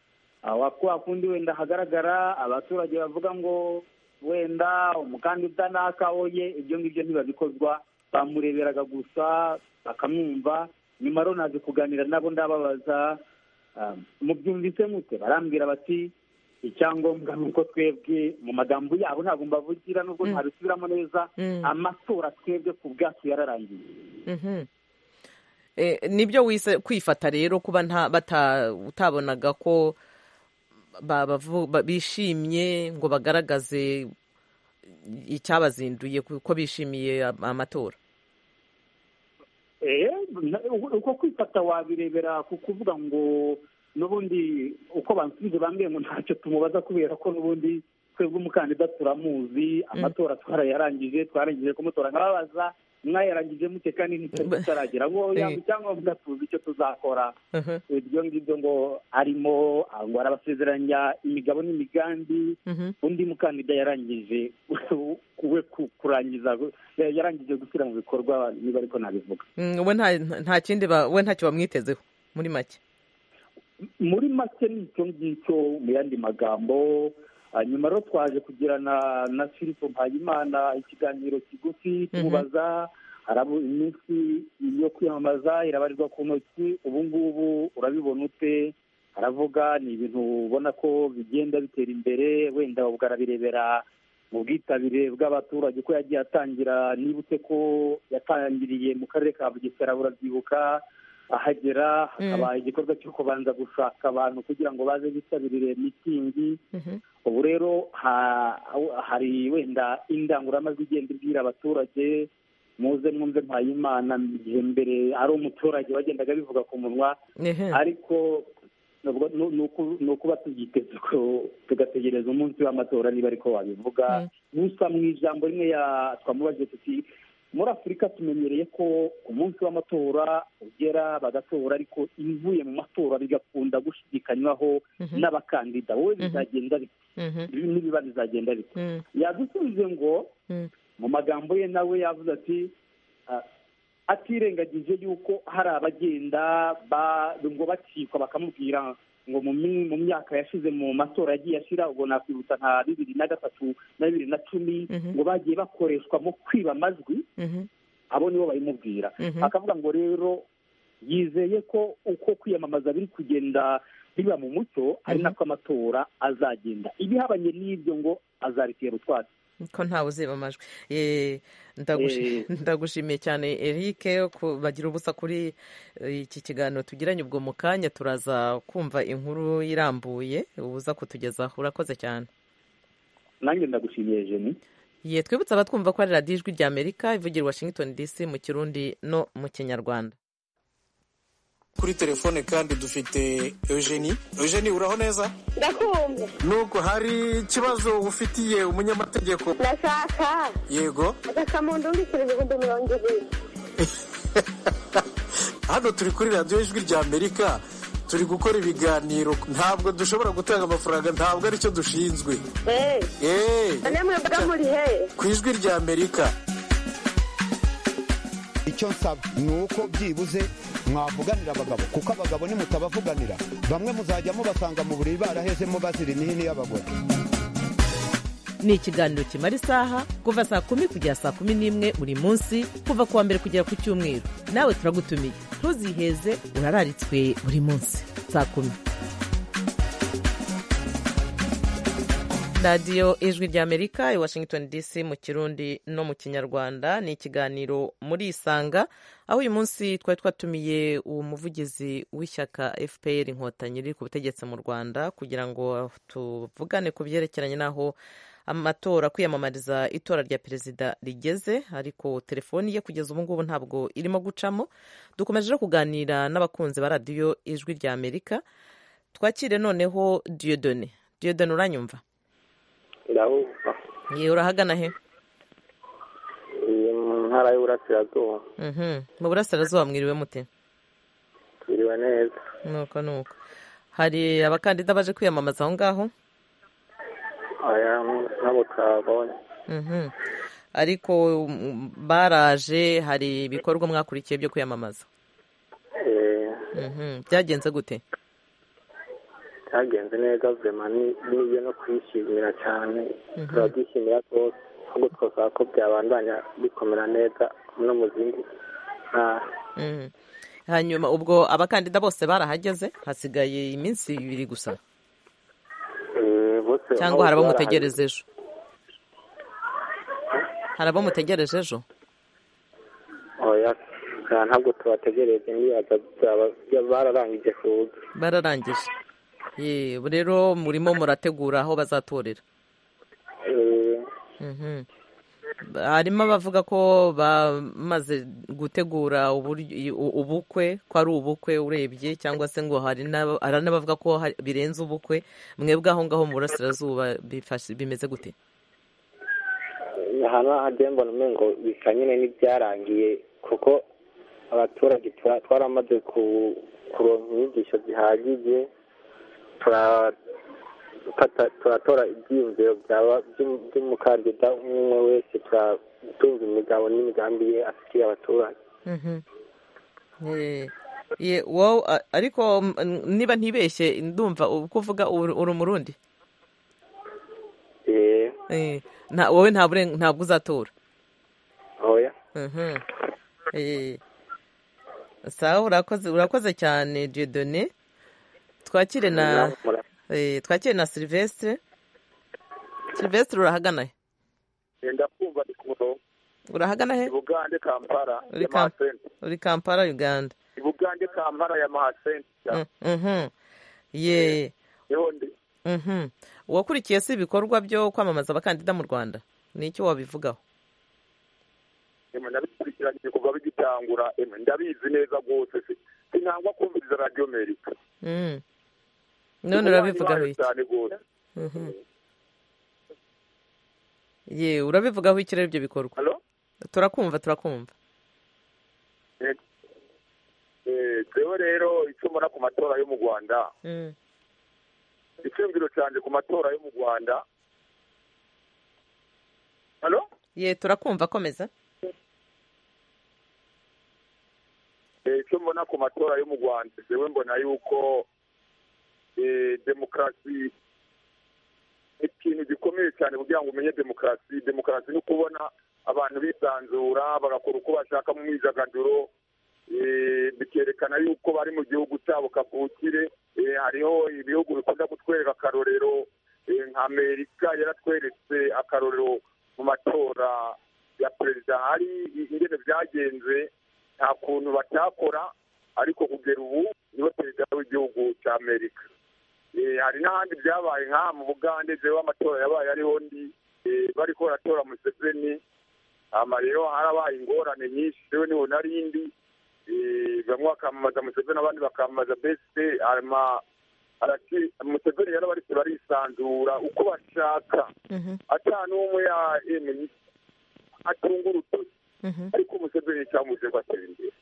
kwa kundi wenda hagaragara abaturage bavuga ngo wenda umukandida nakaboye ibyo ngibyo ntibabikozwa bamureberaga gusa bakamwumva nyuma rero naje kuganira nabo ndababaza mubyumvise mute barambwira bati icyangombwa ni uko twebwe mu magambo yabo ntabwo mbavugira nubwo ntabisubiramo neza amatora twebwe ku bwacu yararangiye nibyo wise kwifata rero kuba utabonaga ko bishimye ngo bagaragaze icyabazinduye ko bishimiye amatora uko kwifata wabirebera ku kuvuga ngo n'ubundi uko bansubije bambwiye ngo ntacyo tumubaza kubera ko n'ubundi twebwe umukandida turamuzi amatora twarayarangije twarangije kumutora nkababaza mwayarangije mute kandi ntitari tutaragera ngo yaba icyangombwa tuzi icyo tuzakora ibyo ngibyo ngo arimo ngo arabasezeranya imigabo n'imigambi undi mukandida yarangije we kurangiza yarangije gushyira mu bikorwa niba ariko nabivuga we nta kindi we ntacyo bamwitezeho muri make muri make ni icyo ngicyo mu yandi magambo nyuma rero twaje kugirana na filipo mpayimana ikiganiro kigufi tumubaza harabo iminsi yo kwiyamamaza irabarirwa ku ntoki ubu ngubu urabibona ute aravuga ni ibintu ubona ko bigenda bitera imbere wenda arabirebera mu bwitabire bw'abaturage ko yagiye atangira nibutse ko yatangiriye mu karere ka bugesera burabyibuka ahagera hakaba igikorwa cyo kubanza gushaka abantu kugira ngo baze bitabirire mitingi ubu rero hari wenda indangururamajwi igenda ibwira abaturage muze mwumve mpayimana igihe mbere ari umuturage wagendaga bivuga ku munwa ariko ni ukuba tubyiteze tugategereza umunsi w'amatora niba ariko wabivuga gusa mu ijambo rimwe twamubajije tuti muri afurika tumenyereye ko umunsi w'amatora ugera bagatora ariko ibivuye mu matora bigakunda gushidikanywaho n'abakandida wowe bizagenda bite nibiba bizagenda bite yadusubije ngo mu magambo ye nawe yavuze ati atirengagije yuko hari abagenda ngo bacikwa bakamubwira ngo mu myaka yashize mu matora yagiye ashyira ubwo nakwibutsa nka bibiri na gatatu na bibiri na cumi ngo bagiye bakoreshwa mu kwiba amajwi abo nibo babimubwira akavuga ngo rero yizeye ko uko kwiyamamaza biri kugenda biba mu mucyo ari nako amatora azagenda ibihabanye n'ibyo ngo azaritera utwatsi ko ntawe uziba amajwi ndagushimiye cyane eric bagira ubusa kuri iki kiganiro tugiranye ubwo mu kanya turaza kumva inkuru irambuye ubuza kutugezaho urakoze cyane nanjye ndagushimiye jeni ye twibutsa abatwumva ko ari radiyo ijwi ry'amerika ivugira washington dc mu kirundi no mu kinyarwanda kuri telefone kandi dufite eugenie eugenie uraho neza ndakumva nubwo hari ikibazo ufitiye umunyamategeko ndashaka yego agakamundungikire ibihumbi mirongo ibiri hano turi kuri radiyo ijwi rya amerika turi gukora ibiganiro ntabwo dushobora gutanga amafaranga ntabwo aricyo dushinzwe ku ijwi rya amerika icyo nsaba ni uko byibuze mwavuganira abagabo kuko abagabo nimutabavuganira bamwe muzajya mubasanga mu buriri barahezemo bazira imihini y'abagore ni ikiganiro kimara isaha kuva saa kumi kugera saa kumi n'imwe buri munsi kuva ku wa mbere kugera ku cyumweru nawe turagutumiye ntuziheze urararitswe buri munsi saa kumi radiyo ijwi ry'amerika i washington dc mu kirundi no mu kinyarwanda ni ikiganiro muri isanga aho uyu munsi twari twatumiye uwo muvugizi w'ishyaka fpr inkotanyi riri ku butegetsi mu rwanda kugira ngo tuvugane ku byerekeranye n'aho amatora kwiyamamariza itora rya perezida rigeze ariko telefoni ye kugeza ubu ngubu ntabwo irimo gucamo dukomeje no kuganira n'abakunzi ba radiyo ijwi rya amerika twakire noneho diyodone diyodone uranyumva ndahubwa yewe urahagana he iyi mu ntara y'uburasirazuba mu burasirazuba mwiriwe mute twiriwe neza nuko nuko hari abakandida baje kwiyamamaza aho ngaho aya nabo twabonye Mhm. ariko mm, baraje hari ibikorwa mwakurikiye byo kwiyamamaza Eh, Mhm. byagenze gute cyagenze neza vema ni- nibyo no kwishimira cyane Mhm. turabyishimira rwose ahubwo twasaba ko byabandanya bikomera neza no mu zindi ntara Mhm. hanyuma ubwo abakandida bose barahageze hasigaye iminsi ibiri gusa Eh, bose cyangwa hari bose abo barahari. mutegereje ejo hari abo mutegereje ejo oya nta- ntabwo tubategereje nibaza byaba byaba bararangije kuza bararangije Ye, ubu rero murimo murategura aho bazatorera Eh, Mhm. harimo abavuga ko bamaze gutegura uburyo- u- ubukwe ko ari ubukwe urebye cyangwa se ngo hari n'aba- hari n'abavuga ko hari- birenze ubukwe mwebwe aho ngaho mu burasirazuba bifashe- bimeze gute hano hagiye mbona umengo bisa nyine n'ibyarangiye kuko abaturage tura- twaramaze ku- kuronka inyigisho zihagije tura- fata- turatora ibyiyumviro byaba- by'um- by'umukandida umwe umwe wese turatunga imigabo n'imigambi ye afitiye abaturage Mhm. Eh, ye, wowe a- ariko mm, niba ntibeshye ndumva uko uvuga uri uri umurundi Eh, Eh, nta- wowe nta buren- ntabwo uzatora oya Mhm. Eh. sawa urakoze urakoze cyane diodone twakire na Nawe mura- eh, twakire na silvestre silvestre urahagana he genda kumva ni ku murongo urahagana he ibugande kampala uri ya Kam- mahasenti uri kampala uganda ibugande kampala ya mahasenti Mm, mhm. ye niho ndi Mhm. uwakurikiye si ibikorwa byo kwamamaza abakandida mu rwanda ni icyo wabivugaho emwe nabikurikiranye kuva bigitangura emwe ndabizi neza rwose si- sinangwa kumviriza radiyo amerika Mm. none Ububanyi urabivugaho bayo iki cyane rwose Mhm. ye urabivugaho iki rero ibyo bikorwa turakumva turakumva Eh, eh, twebwe rero icyo mbona ku matora yo mu rwanda Mm. icyumviro cyanjye ku matora yo mu rwanda halo ye turakumva komeza Eh, icyo mbona ku matora yo mu rwanda jewe mbona yuko eh, demokarasi ikintu gikomeye cyane kugira ngo umenye demokarasi demokarasi ni ukubona abantu bisanzura bagakora uko bashaka mu myidagaduro eh, bikerekana yuko bari mu gihugu cyabo kavukire Eh, hariho ibihugu bikunda kutwereka akarorero Eh, nka amerika yaratweretse akarorero mu matora ya perezida hari ingene byagenze nta kuntu batakora ariko kugera ubu niwe perezida w'igihugu cya amerika Eh, hari n'ahandi byabaye nk'aha mu bugande jewe amatora yabaye ariho ndi eh, bariko baratora museveni ama rero harabaye ingorane nyinshi jewe niho nari ndi Eh, bamwe bakamamaza museveni abandi bakamamaza bese ama arati museveni yari bariko barisanzura uko bashaka ata n'umwe ya- yemeye atunga urutoki ariko museveni cyamuze ngo atere imbere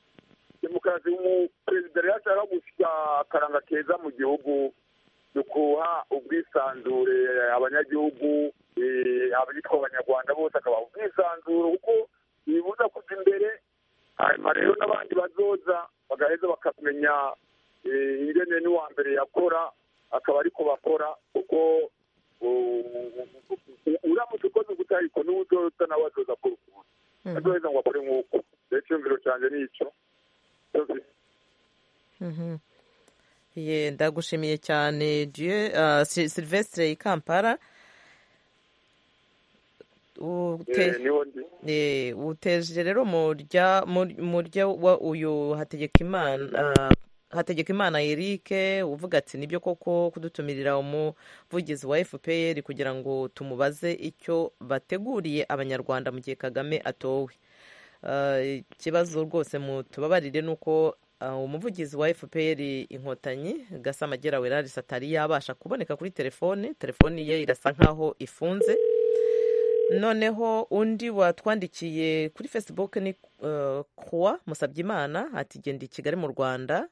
demokarasi mu perezida rero ashaka gusa akaranga keza mu gihugu ni ukuha ubwisanzure abanyagihugu eh, abitwa abanyarwanda bose akabaha ubwisanzure kuko bibuza kujya imbere hanyuma rero n'abandi bazoza bagaheza bakamenya eh, ingene n'uwa mbere yakora akaba ariko bakora kuko u- uramutse ukoze ubutariko n'ubu uzoza nawe azoza akora ukuntu azoheza ngo akore nk'uko rero icyumviro cyanjye ni icyo Mhm. ye ndagushimiye cyane Dieu, ah, Si- silvestre i kampala Ute- Eh, niho ndi Eh, uteje rero murya murya wa uyu hategeka imana hategeka imana eric uvuga ati nibyo koko kudutumirira umuvugizi wa fpr kugira ngo tumubaze icyo bateguriye abanyarwanda mu gihe kagame atowe ikibazo rwose tubabarire ni uko umuvugizi wa fpr inkotanyi gasama gerawerarisi atari yabasha kuboneka kuri telefone telefoni ye irasa nkaho ifunze noneho undi watwandikiye kuri facebook ni kuwa musabyimana ati genda i kigali mu rwanda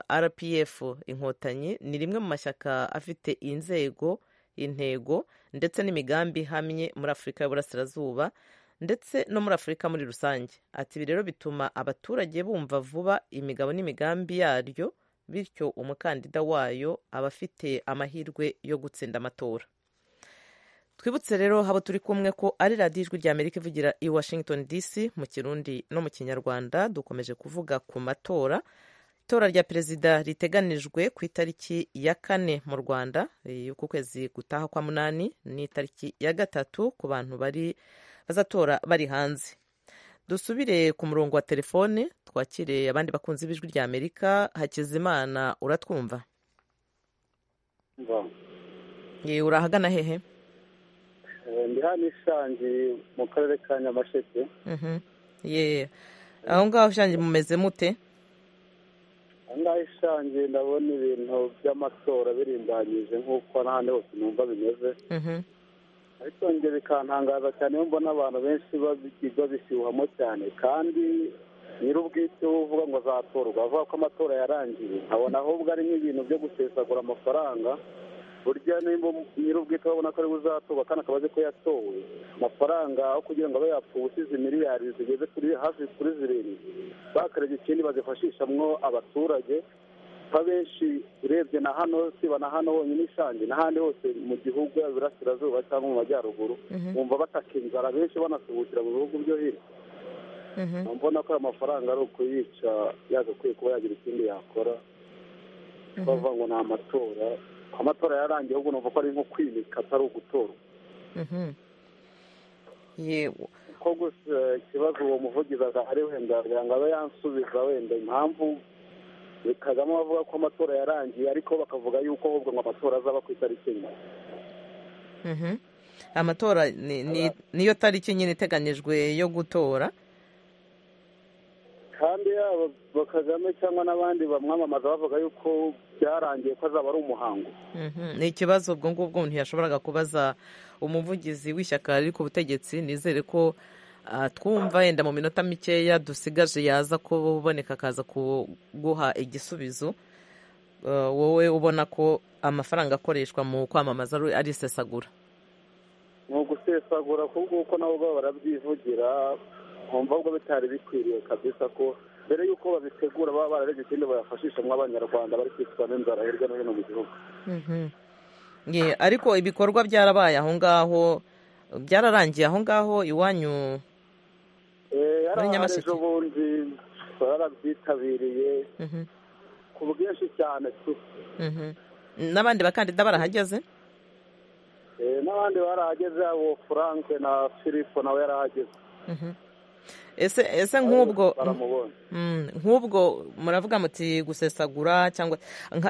rpf inkotanyi ni rimwe mu mashyaka afite inzego intego ndetse n'imigambi ihamye muri afurika y'uburasirazuba ndetse no muri afurika muri rusange ati ibi rero bituma abaturage bumva vuba imigabo n'imigambi yaryo bityo umukandida wayo aba afite amahirwe yo gutsinda amatora twibutse rero haba turi kumwe ko ari radiyo ijwi rya amerika ivugira i washington dc mu kirundi no mu kinyarwanda dukomeje kuvuga ku matora itora rya perezida riteganijwe ku itariki ya kane mu rwanda y'uku kwezi gutaha kwa munani n'itariki ya gatatu ku bantu bari bazatora bari hanze dusubire ku murongo wa telefone twakire abandi bakunzi b'ijwi rya amerika hakizimana uratwumva urahagana hehe ndi hano ishangi mu karere ka nyamasheke yeee aho ngaho ishangi mumeze mute aho ngaho ishangi ndabona ibintu by'amatora birimbanyije nk'uko n'ahandi hose numva bimeze ariko njye bikantangaza cyane iyo mbona abantu benshi babishyuhamo cyane kandi nyir'ubwite uvuga ngo azatorwa avuga ko amatora yarangiye nkabona ahubwo ari nk'ibintu byo gusesagura amafaranga burya nimba nyir'ubwite babona ko ari buzatorwa kandi akaba azi ko yatowe amafaranga aho kugira ngo abe yapfa ubusizi miliyari zigeze kuri hafi kuri zirindwi bakareba ikindi bazifashishamwo abaturage abenshi urebye na hano siba na hano honyine ishangi n'ahandi hose mu gihugu yaba iburasirazuba cyangwa mu majyaruguru bumva bataka inzara benshi banasuhukira mu bihugu byo hino mbona ko ayo mafaranga ari ukuyica yagakwiye kuba yagira ikindi yakora bavuga ngo ni amatora amatora yarangiye ahubwo numva ko ari nko kwimika atari ugutorwa kuko gusa ikibazo uwo muvugizi adahari wenda kugira ngo abe yansubiza wenda impamvu kagame bavuga ko amatora yarangiye ariko bakavuga yuko ahubwo ngo amatora azaba ku itariki enye amatora niyo tariki nyine iteganyijwe yo gutora kandi yaba kagame cyangwa n'abandi bamwamamaza bavuga yuko byarangiye ko azaba ari umuhango ni ikibazo ubwo ngubwo umuntu yashoboraga kubaza umuvugizi w'ishyaka riri ku butegetsi nizere ko twumva yenda mu minota mikeya dusigaje yaza kuboneka akaza kuguha igisubizo wowe ubona ko amafaranga akoreshwa mu kwamamaza ari isesagura ni ugusesagura kuko nabo ubwabo barabyivugira nkumva ubwo bitari bikwiriye kabisa ko mbere y'uko babitegura baba bararebye ikindi bayafashisha mu abanyarwanda bari kwicwa n'inzara hirya no hino mu gihugu ariko ibikorwa byarabaye aho ngaho byararangiye aho ngaho iwanyu muri nyamasheke bundi barabyitabiriye ku bwinshi cyane tu n'abandi bakandida barahageze n'abandi barahageze abo frank na filipo nawe yarahageze ese ese nk'ubwo nk'ubwo muravuga muti gusesagura cyangwa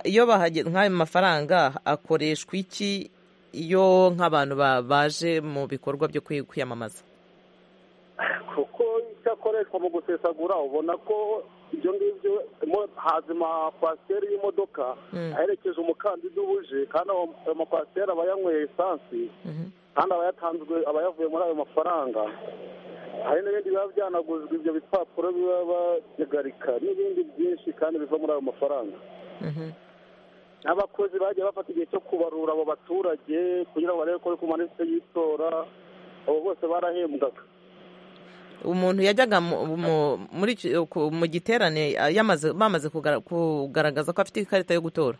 iyo bahageze nk'ayo mafaranga akoreshwa iki iyo nk'abantu baje mu bikorwa byo kwiyamamaza kuko icyo akoreshwa mu gusesagura ubona ko ibyo ngibyo hazima kwasiteri y'imodoka aherekeje umukandida ubuje kandi ayo makwasiteri aba yanyweye esansi kandi aba yatanzwe aba yavuye muri ayo mafaranga hari n'ibindi biba byanaguzwa ibyo bipapuro biba babigarika n'ibindi byinshi kandi biva muri ayo mafaranga n'abakozi bagiye bafata igihe cyo kubarura abo baturage kugira ngo barebe ko ku manite y'itora abo bose barahembwaga umuntu yajyaga mu giterane bamaze kugaragaza ko afite ikarita yo gutora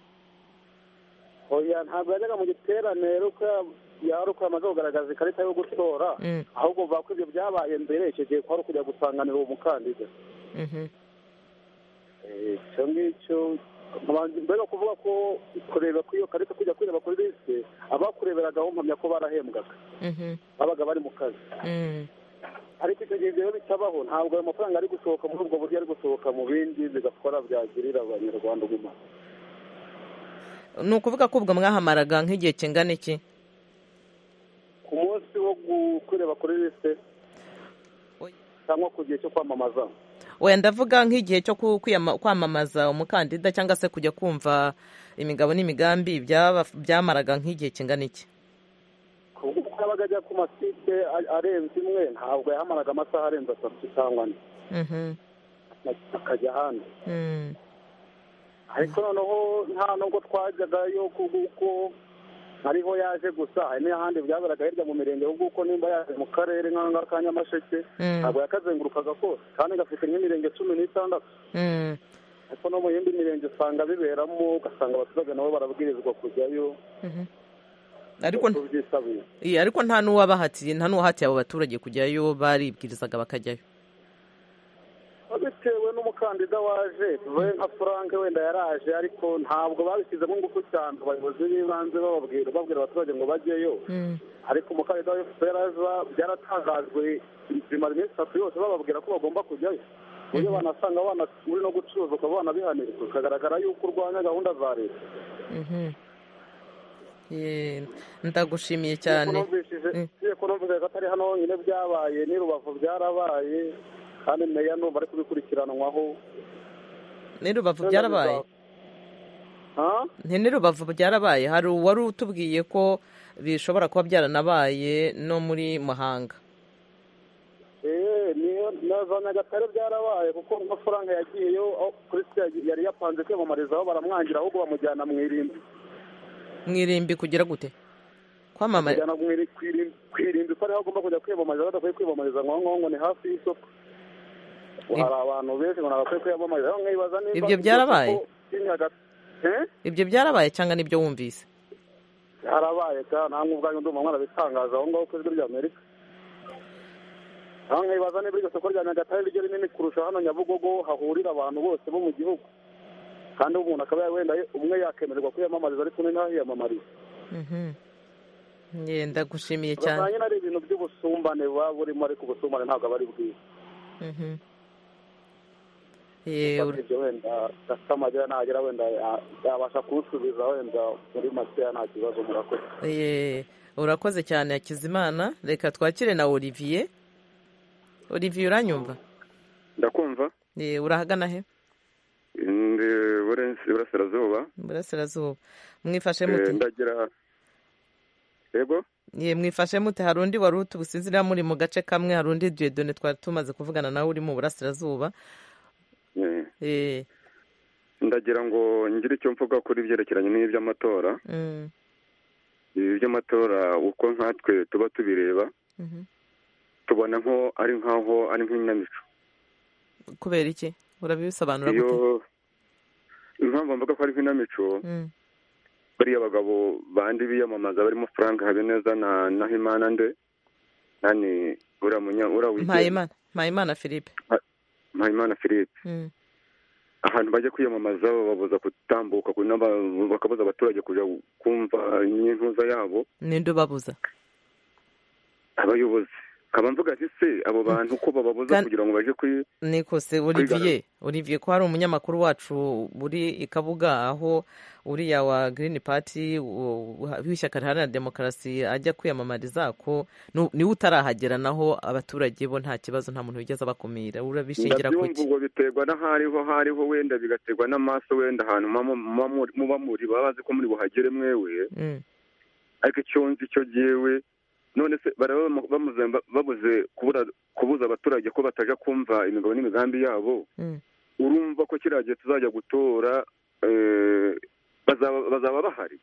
ntabwo yajyaga mu giterane yari uko yamaze kugaragaza ikarita yo gutora ahubwo mvuga ko ibyo byabaye mbere icyo gihe kwari ukujya gusanganira uwo mukandida icyo ngicyo mbere kuvuga ko kureba kw'iyo karita kujya kureba kuri lisite abakureberagaho mpamya ko barahembwaga babaga bari mu kazi ariko icyo gihe ibyo bitabaho ntabwo ayo mafaranga ari gusohoka muri ubwo buryo ari gusohoka mu bindi bigakora byagirira abanyarwanda umumaro ni ukuvuga ko ubwo mwahamaraga nk'igihe kingana iki ku munsi wo kureba kuri lisite cyangwa ku gihe cyo kwamamaza wenda ndavuga nk'igihe cyo ku- kwiyama- kwamamaza umukandida cyangwa se kujya kumva imigabo n'imigambi byaba- byamaraga nk'igihe kingana iki kuko yabaga ajya ku masite a- arenze imwe ntabwo yahamaraga amasaha arenze atatu cyangwa ane Mhm. akajya ahandi Mm. ariko noneho nta nubwo twajyagayo kuko ariho yaje gusa hari n'ahandi byaberaga hirya mu mirenge ahubwo uko nimba yaje mu karere nk'ahangaha ka nyamasheke Mm. ntabwo yakazengurukaga kose kandi gafite nk'imirenge cumi n'itandatu Mm. ariko no mu yindi mirenge usanga biberamo ugasanga abaturage nabo barabwirizwa kujyayo Mhm. ariko uko byisabira Iya, ariko nta n'uwabahatiye nta n'uwahatiye abo baturage kujyayo baribwirizaga bakajyayo bitewe n'umukandida waje tuvuye nka frank wenda yaraje ariko ntabwo babishyizemo ingufu cyane abayobozi b'ibanze bababwira babwira abaturage ngo bajyeyo ariko umukandida wa fpr aza byaratangajwe bimara iminsi itatu yose bababwira ko bagomba kujyayo uburyo banasanga abana muri no gucuruza ukaba wanabihanirwa bikagaragara yuko urwanya gahunda za leta Mhm. Ye, ndagushimiye cyane iyo numvise ko atari hano honyine byabaye n'i rubavu byarabaye kandi meya numva ari kubikurikiranwaho ni rubavu byarabaye Nti ni rubavu byarabaye hari uwari utubwiye ko bishobora kuba byaranabaye no muri muhanga eee niyo na za nyagatare byarabaye kuko nka frank yagiyeyo aho christian yari yapanze kwiyamamarizaho baramwangira ahubwo bamujyana mu irimbi mu irimbi kugira gute kwamamara bamujyana mu iri- ku irimbi ku irimbi ko ariho agomba kujya kwiyamamariza badakwiye kwiyamamariza ngo aho ngaho ngo ni hafi y'isoko ngo hari abantu benshi ngo ntabakwiye kwiyamamariza aho nkibaza niba Ibyo byarabaye? isoko ry'i Nyagatare- Eh? ibyo byarabaye cyangwa nibyo wumvise byarabaye cyane namwe ubwanyu ndumva mwarabitangaza aho ngaho ku ijwi ry'amerika aho nkibaza niba iryo soko rya nyagatare ryo rinini kurusha hano nyabugogo hahurira abantu bose bo mu gihugu kandi umuntu akaba wenda ye- umwe yakemererwa kwiyamamariza ariko undi ntahiyamamarize Mhm. Ye, ndagushimiye cyane bazanye ari ibintu by'ubusumbane buba burimo ariko ubusumbane ntabwo aba ari bwiza Mhm. Ye, ur- ibyo wenda gafite amagera nagera wenda ya- yabasha kuwusubiza wenda muri makeya nta kibazo murakoze ye, urakoze cyane hakizimana reka twakire na olivier olivier uranyumva ndakumva Ye, urahagana he ndi Burens- iburasirazuba burasirazuba mwifashe Eh, mute ndagira yego Ye, mwifashe mute hari undi wari utubusinzira muri mu gace kamwe hari undi diyedone twari tumaze kuvugana nawe uri mu burasirazuba Eh, Eh, ndagira ngo ngire icyo mvuga kuri ibyerekeranye n'iby'amatora mm, ibi by'amatora uko nkatwe tuba tubireba mhm. tubona nko ari nk'aho ari nk'inamico kubera iki urabisobanura iyo gute impamvu mvuga ko ari nk'inamico Mm, bariya bagabo bandi biyamamaza barimo frank habineza na nahimana nde nani uriya munya uriya wigenga mpayimana mpayimana philippe mpayimana philippe Mm, ahantu bajya kwiyamamaza bababuza gutambuka ku- n'aba- bakabuza abaturage kujya kumva n'intuza yabo ninde ubabuza abayobozi nkaba mvuga nti se abo bantu ko bababuza Kandi- kugira ngo baje kuri niko se olivier olivier ko hari umunyamakuru wacu uri i kabuga aho uriya wa green party u- u- w'ishyaka riharanira demokarasi ajya kwiyamamariza ko nu- niwe utarahagera naho abaturage bo nta kibazo nta muntu wigeze abakumira urabishingira ku ndabyumva iki ubwo biterwa n'ahariho hariho wenda bigaterwa n'amaso wenda ahantu muba mu- muba muri- muba muri baba bazi ko muri buhagere mwewe Mm, ariko icyo nzi cyo jyewe none se baraba bamu- bamuze babuze kubura- kubuza abaturage ko bataja kumva imigabo n'imigambi yabo mm, urumva ko kiriya gihe tuzajya gutora eh, bazaba bazaba bahari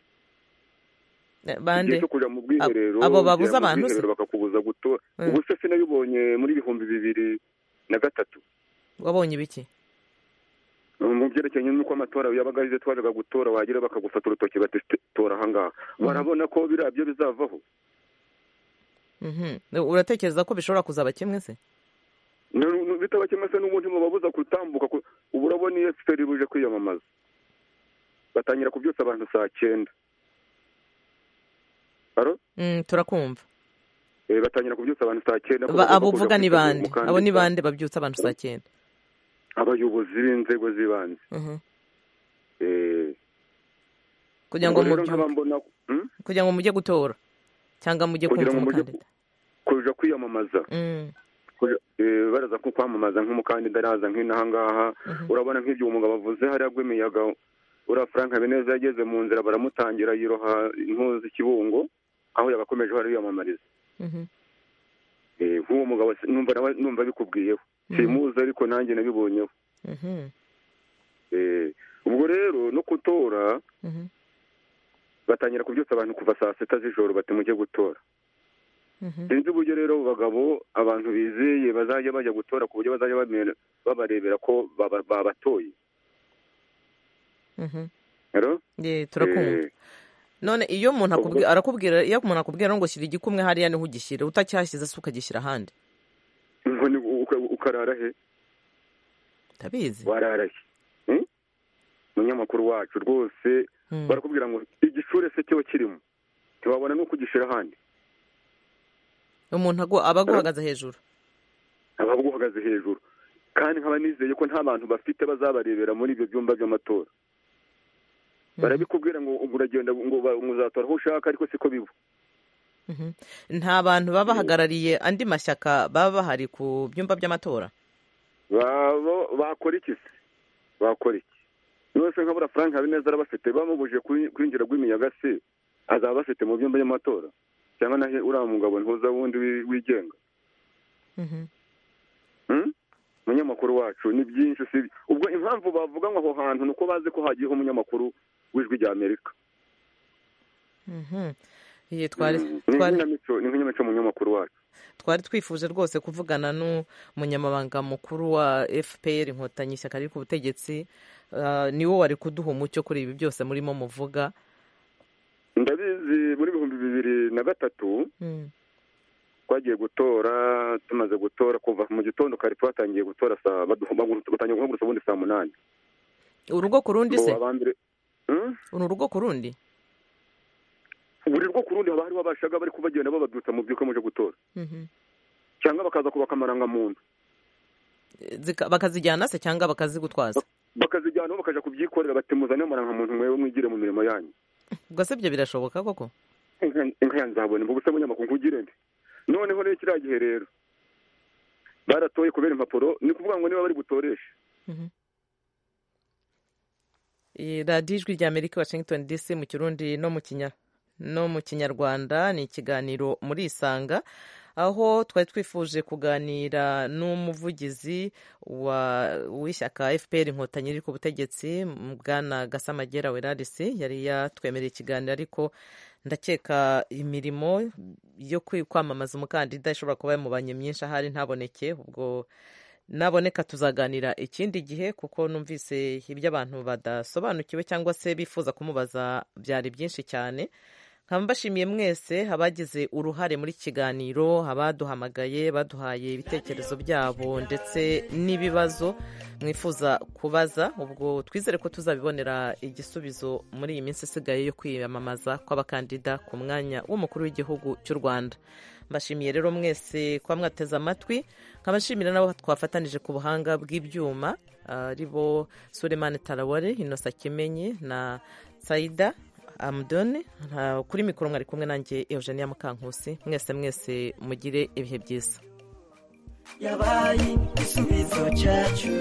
eh, igihe bande cyo kujya mu bwiherero Ab- abo ugera babuza mu abantu se? bwiherero bakakubuza gutora Mm. ubu se sinabibonye muri ibihumbi bibiri na gatatu wabonye ibiki mu byerekeranye n'uko amatora yabaga arizo twajaga gutora wagira bakagufata urutoki bati "Ste- tora ahangaha barabona ko biriya byo bizavaho Mhm. uratekereza ko bishobora kuzaba kimwe se Nu- nu- bitaba kimwe se n'ubundi mubabuza gutambuka ku- ubu urabona iyo efuperi buje kwiyamamaza batangira kubyutsa abantu saa cyenda Alo? Mm, turakumva eh, batangira kubyutsa abantu saa cyenda ko Ba- bagomba abo kuja uvuga ni kwitegura bande umukandida. abo ni bande babyutsa abantu saa cyenda abayobozi b'inzego z'ibanze Mhm. Eh, kugira ngo ubwo rero mubyuke nkaba mbona- Hmm? kugira ngo mujye gutora cyangwa mujye kugira kumva ngo mujye umukandida kuja kwiyamamaza Mm. Kuja- eh, baraza nko kwamamaza nk'umukandida araza nk'inahangaha urabona nk'ibyo uwo mugabo avuze hariya rw'imiyaga uriya frank habineza yageze mu nzira baramutangira yiroha intuzi z'ikibungo aho yagakomeje ariyamamariza Eh, nk'uwo mugabo si- numva nawe numva bikubwiyeho simuzi ariko nanjye nabibonyeho Mhm. Eh, ubwo rero no gutora Mhm. batangira kubyutsa abantu kuva saa sita z'ijoro bati mujye gutora Mhm. sinzi uburyo rero abo bagabo abantu bizeye bazajya bajya gutora ku buryo bazajya bamera- babarebera ko baba- babatoye Mhm. rero Ye, turakumva none iyo umuntu akubwi- arakubwira iyo umuntu akubwira ngo shyira igikumwe hariya niho ugishyira utacyashyize se ukagishyira ahandi ukarara he ndabizi warara he Hmm? umunyamakuru wacu rwose barakubwira ngo igishure se cyo kirimo ntiwabona n'uko ugishyira ahandi umuntu agu- aba aguhagaze hejuru aba aguhagaze hejuru kandi nkaba nizeye ko nta bantu bafite bazabarebera muri ibyo byumba by'amatora barabikubwira ngo ubu uragenda ngo ba- ngo uzatora aho ushaka ariko siko biba Mhm. nta bantu baba bahagarariye andi mashyaka baba bahari ku byumba by'amatora Babo- bakora iki se bakora iki yose nkabura frank habineza arabafite bamubujije kuri- kwinjira rw'imiyaga se azaba bafite mu byumba by'amatora cyangwa nahe uriya mugabo ntuza wundi wi- wigenga Mhm. Hmm? umunyamakuru wacu ni byinshi si ubwo impamvu bavuga ngo aho hantu ni uko bazi ko hagiyeho umunyamakuru w'ijwi ry'amerika Mhm. Ye, twari ni twari- nk'inyamico ni nk'inyamico umunyamakuru wacu twari twifuje rwose kuvugana n'umunyamabanga mukuru wa fpr inkotanyi ishyaka riri ku butegetsi ah, ni wo wari kuduha umucyo kuri ibi byose murimo muvuga ndabizi muri ibihumbi bibiri na gatatu twagiye gutora tumaze gutora kuva mu gitondo kare twatangiye gutora saa baduha- bagu- batangiye guhagurutsa ubundi saa munani urugo ku rundi se Ngo abambere- Hmm? ni urugo ku rundi buri rwo ku rundi haba hariho abashaga bari kubagenda bababyutsa mu byuka muje gutora Mhm. cyangwa bakaza kubaka amarangamuntu Zika- bakazijyana se cyangwa bakazigutwaza bakazijyanaho bakaja kubyikorera bati muzane amarangamuntu mwewe mwigire mu mirimo yanyu ubwo se ibyo birashoboka koko Inka- inka nzabona mvuga usaba umunyamakuru nkugire nde noneho rero kiriya gihe rero baratoye kubera impapuro ni kuvuga ngo niba bari butoreshe Iyi radiyo ijwi rya amerika washington dc mu kirundi no mu kinya no mu kinyarwanda ni ikiganiro muri isanga aho twari twifuje kuganira n'umuvugizi wa- w'ishyaka fpr inkotanyi riri ku butegetsi bwana gasamagera werarisi yari yatwemereye ikiganiro ariko ndakeka imirimo yo kwi- kwamamaza umukandida ishobora kuba yamubanye myinshi ahari ntaboneke ubwo naboneka tuzaganira ikindi gihe kuko numvise ibyo abantu badasobanukiwe cyangwa se bifuza kumubaza byari byinshi cyane nkaba mbashimiye mwese abagize uruhare muri iki kiganiro abaduhamagaye baduhaye ibitekerezo byabo ndetse n'ibibazo mwifuza kubaza ubwo twizere ko tuzabibonera igisubizo muri iyi minsi isigaye yo kwiyamamaza kw'abakandida ku mwanya w'umukuru w'igihugu cy'u rwanda mbashimiye rero mwese kuba mwateze amatwi nkabashimira n'abo twafatanije ku buhanga bw'ibyuma ah, ari bo suremani taraware inosa kimenyi na saida amudoni Ah, kuri mikoro mwari kumwe nanjye eugenia mukankusi mwese mwese mugire ibihe byiza yabaye igisubizo cyacu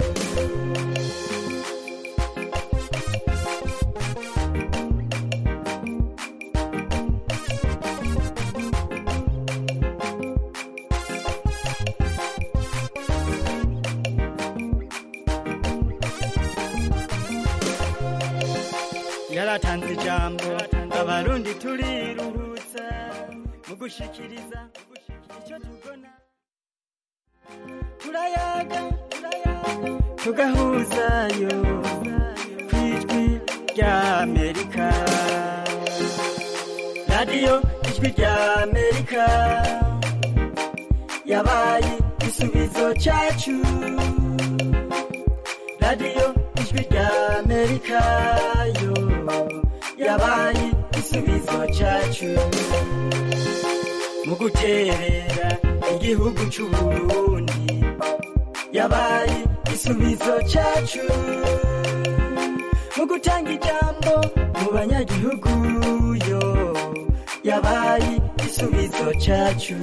yaratanze ijambo abarundi turiruhutsa mu gushikiriza icyo tugona turayaga tugahuzayo ku ijwi rya amerika radiyo ijwi rya amerika yabaye igisubizo cyacu radiyo ijwi rya amerika yo yabaye igisubizo cyacu mu guterera igihugu cy'uburundi yabaye igisubizo cyacu mu gutanga ijambo mu banyagihugu yo yabaye igisubizo cyacu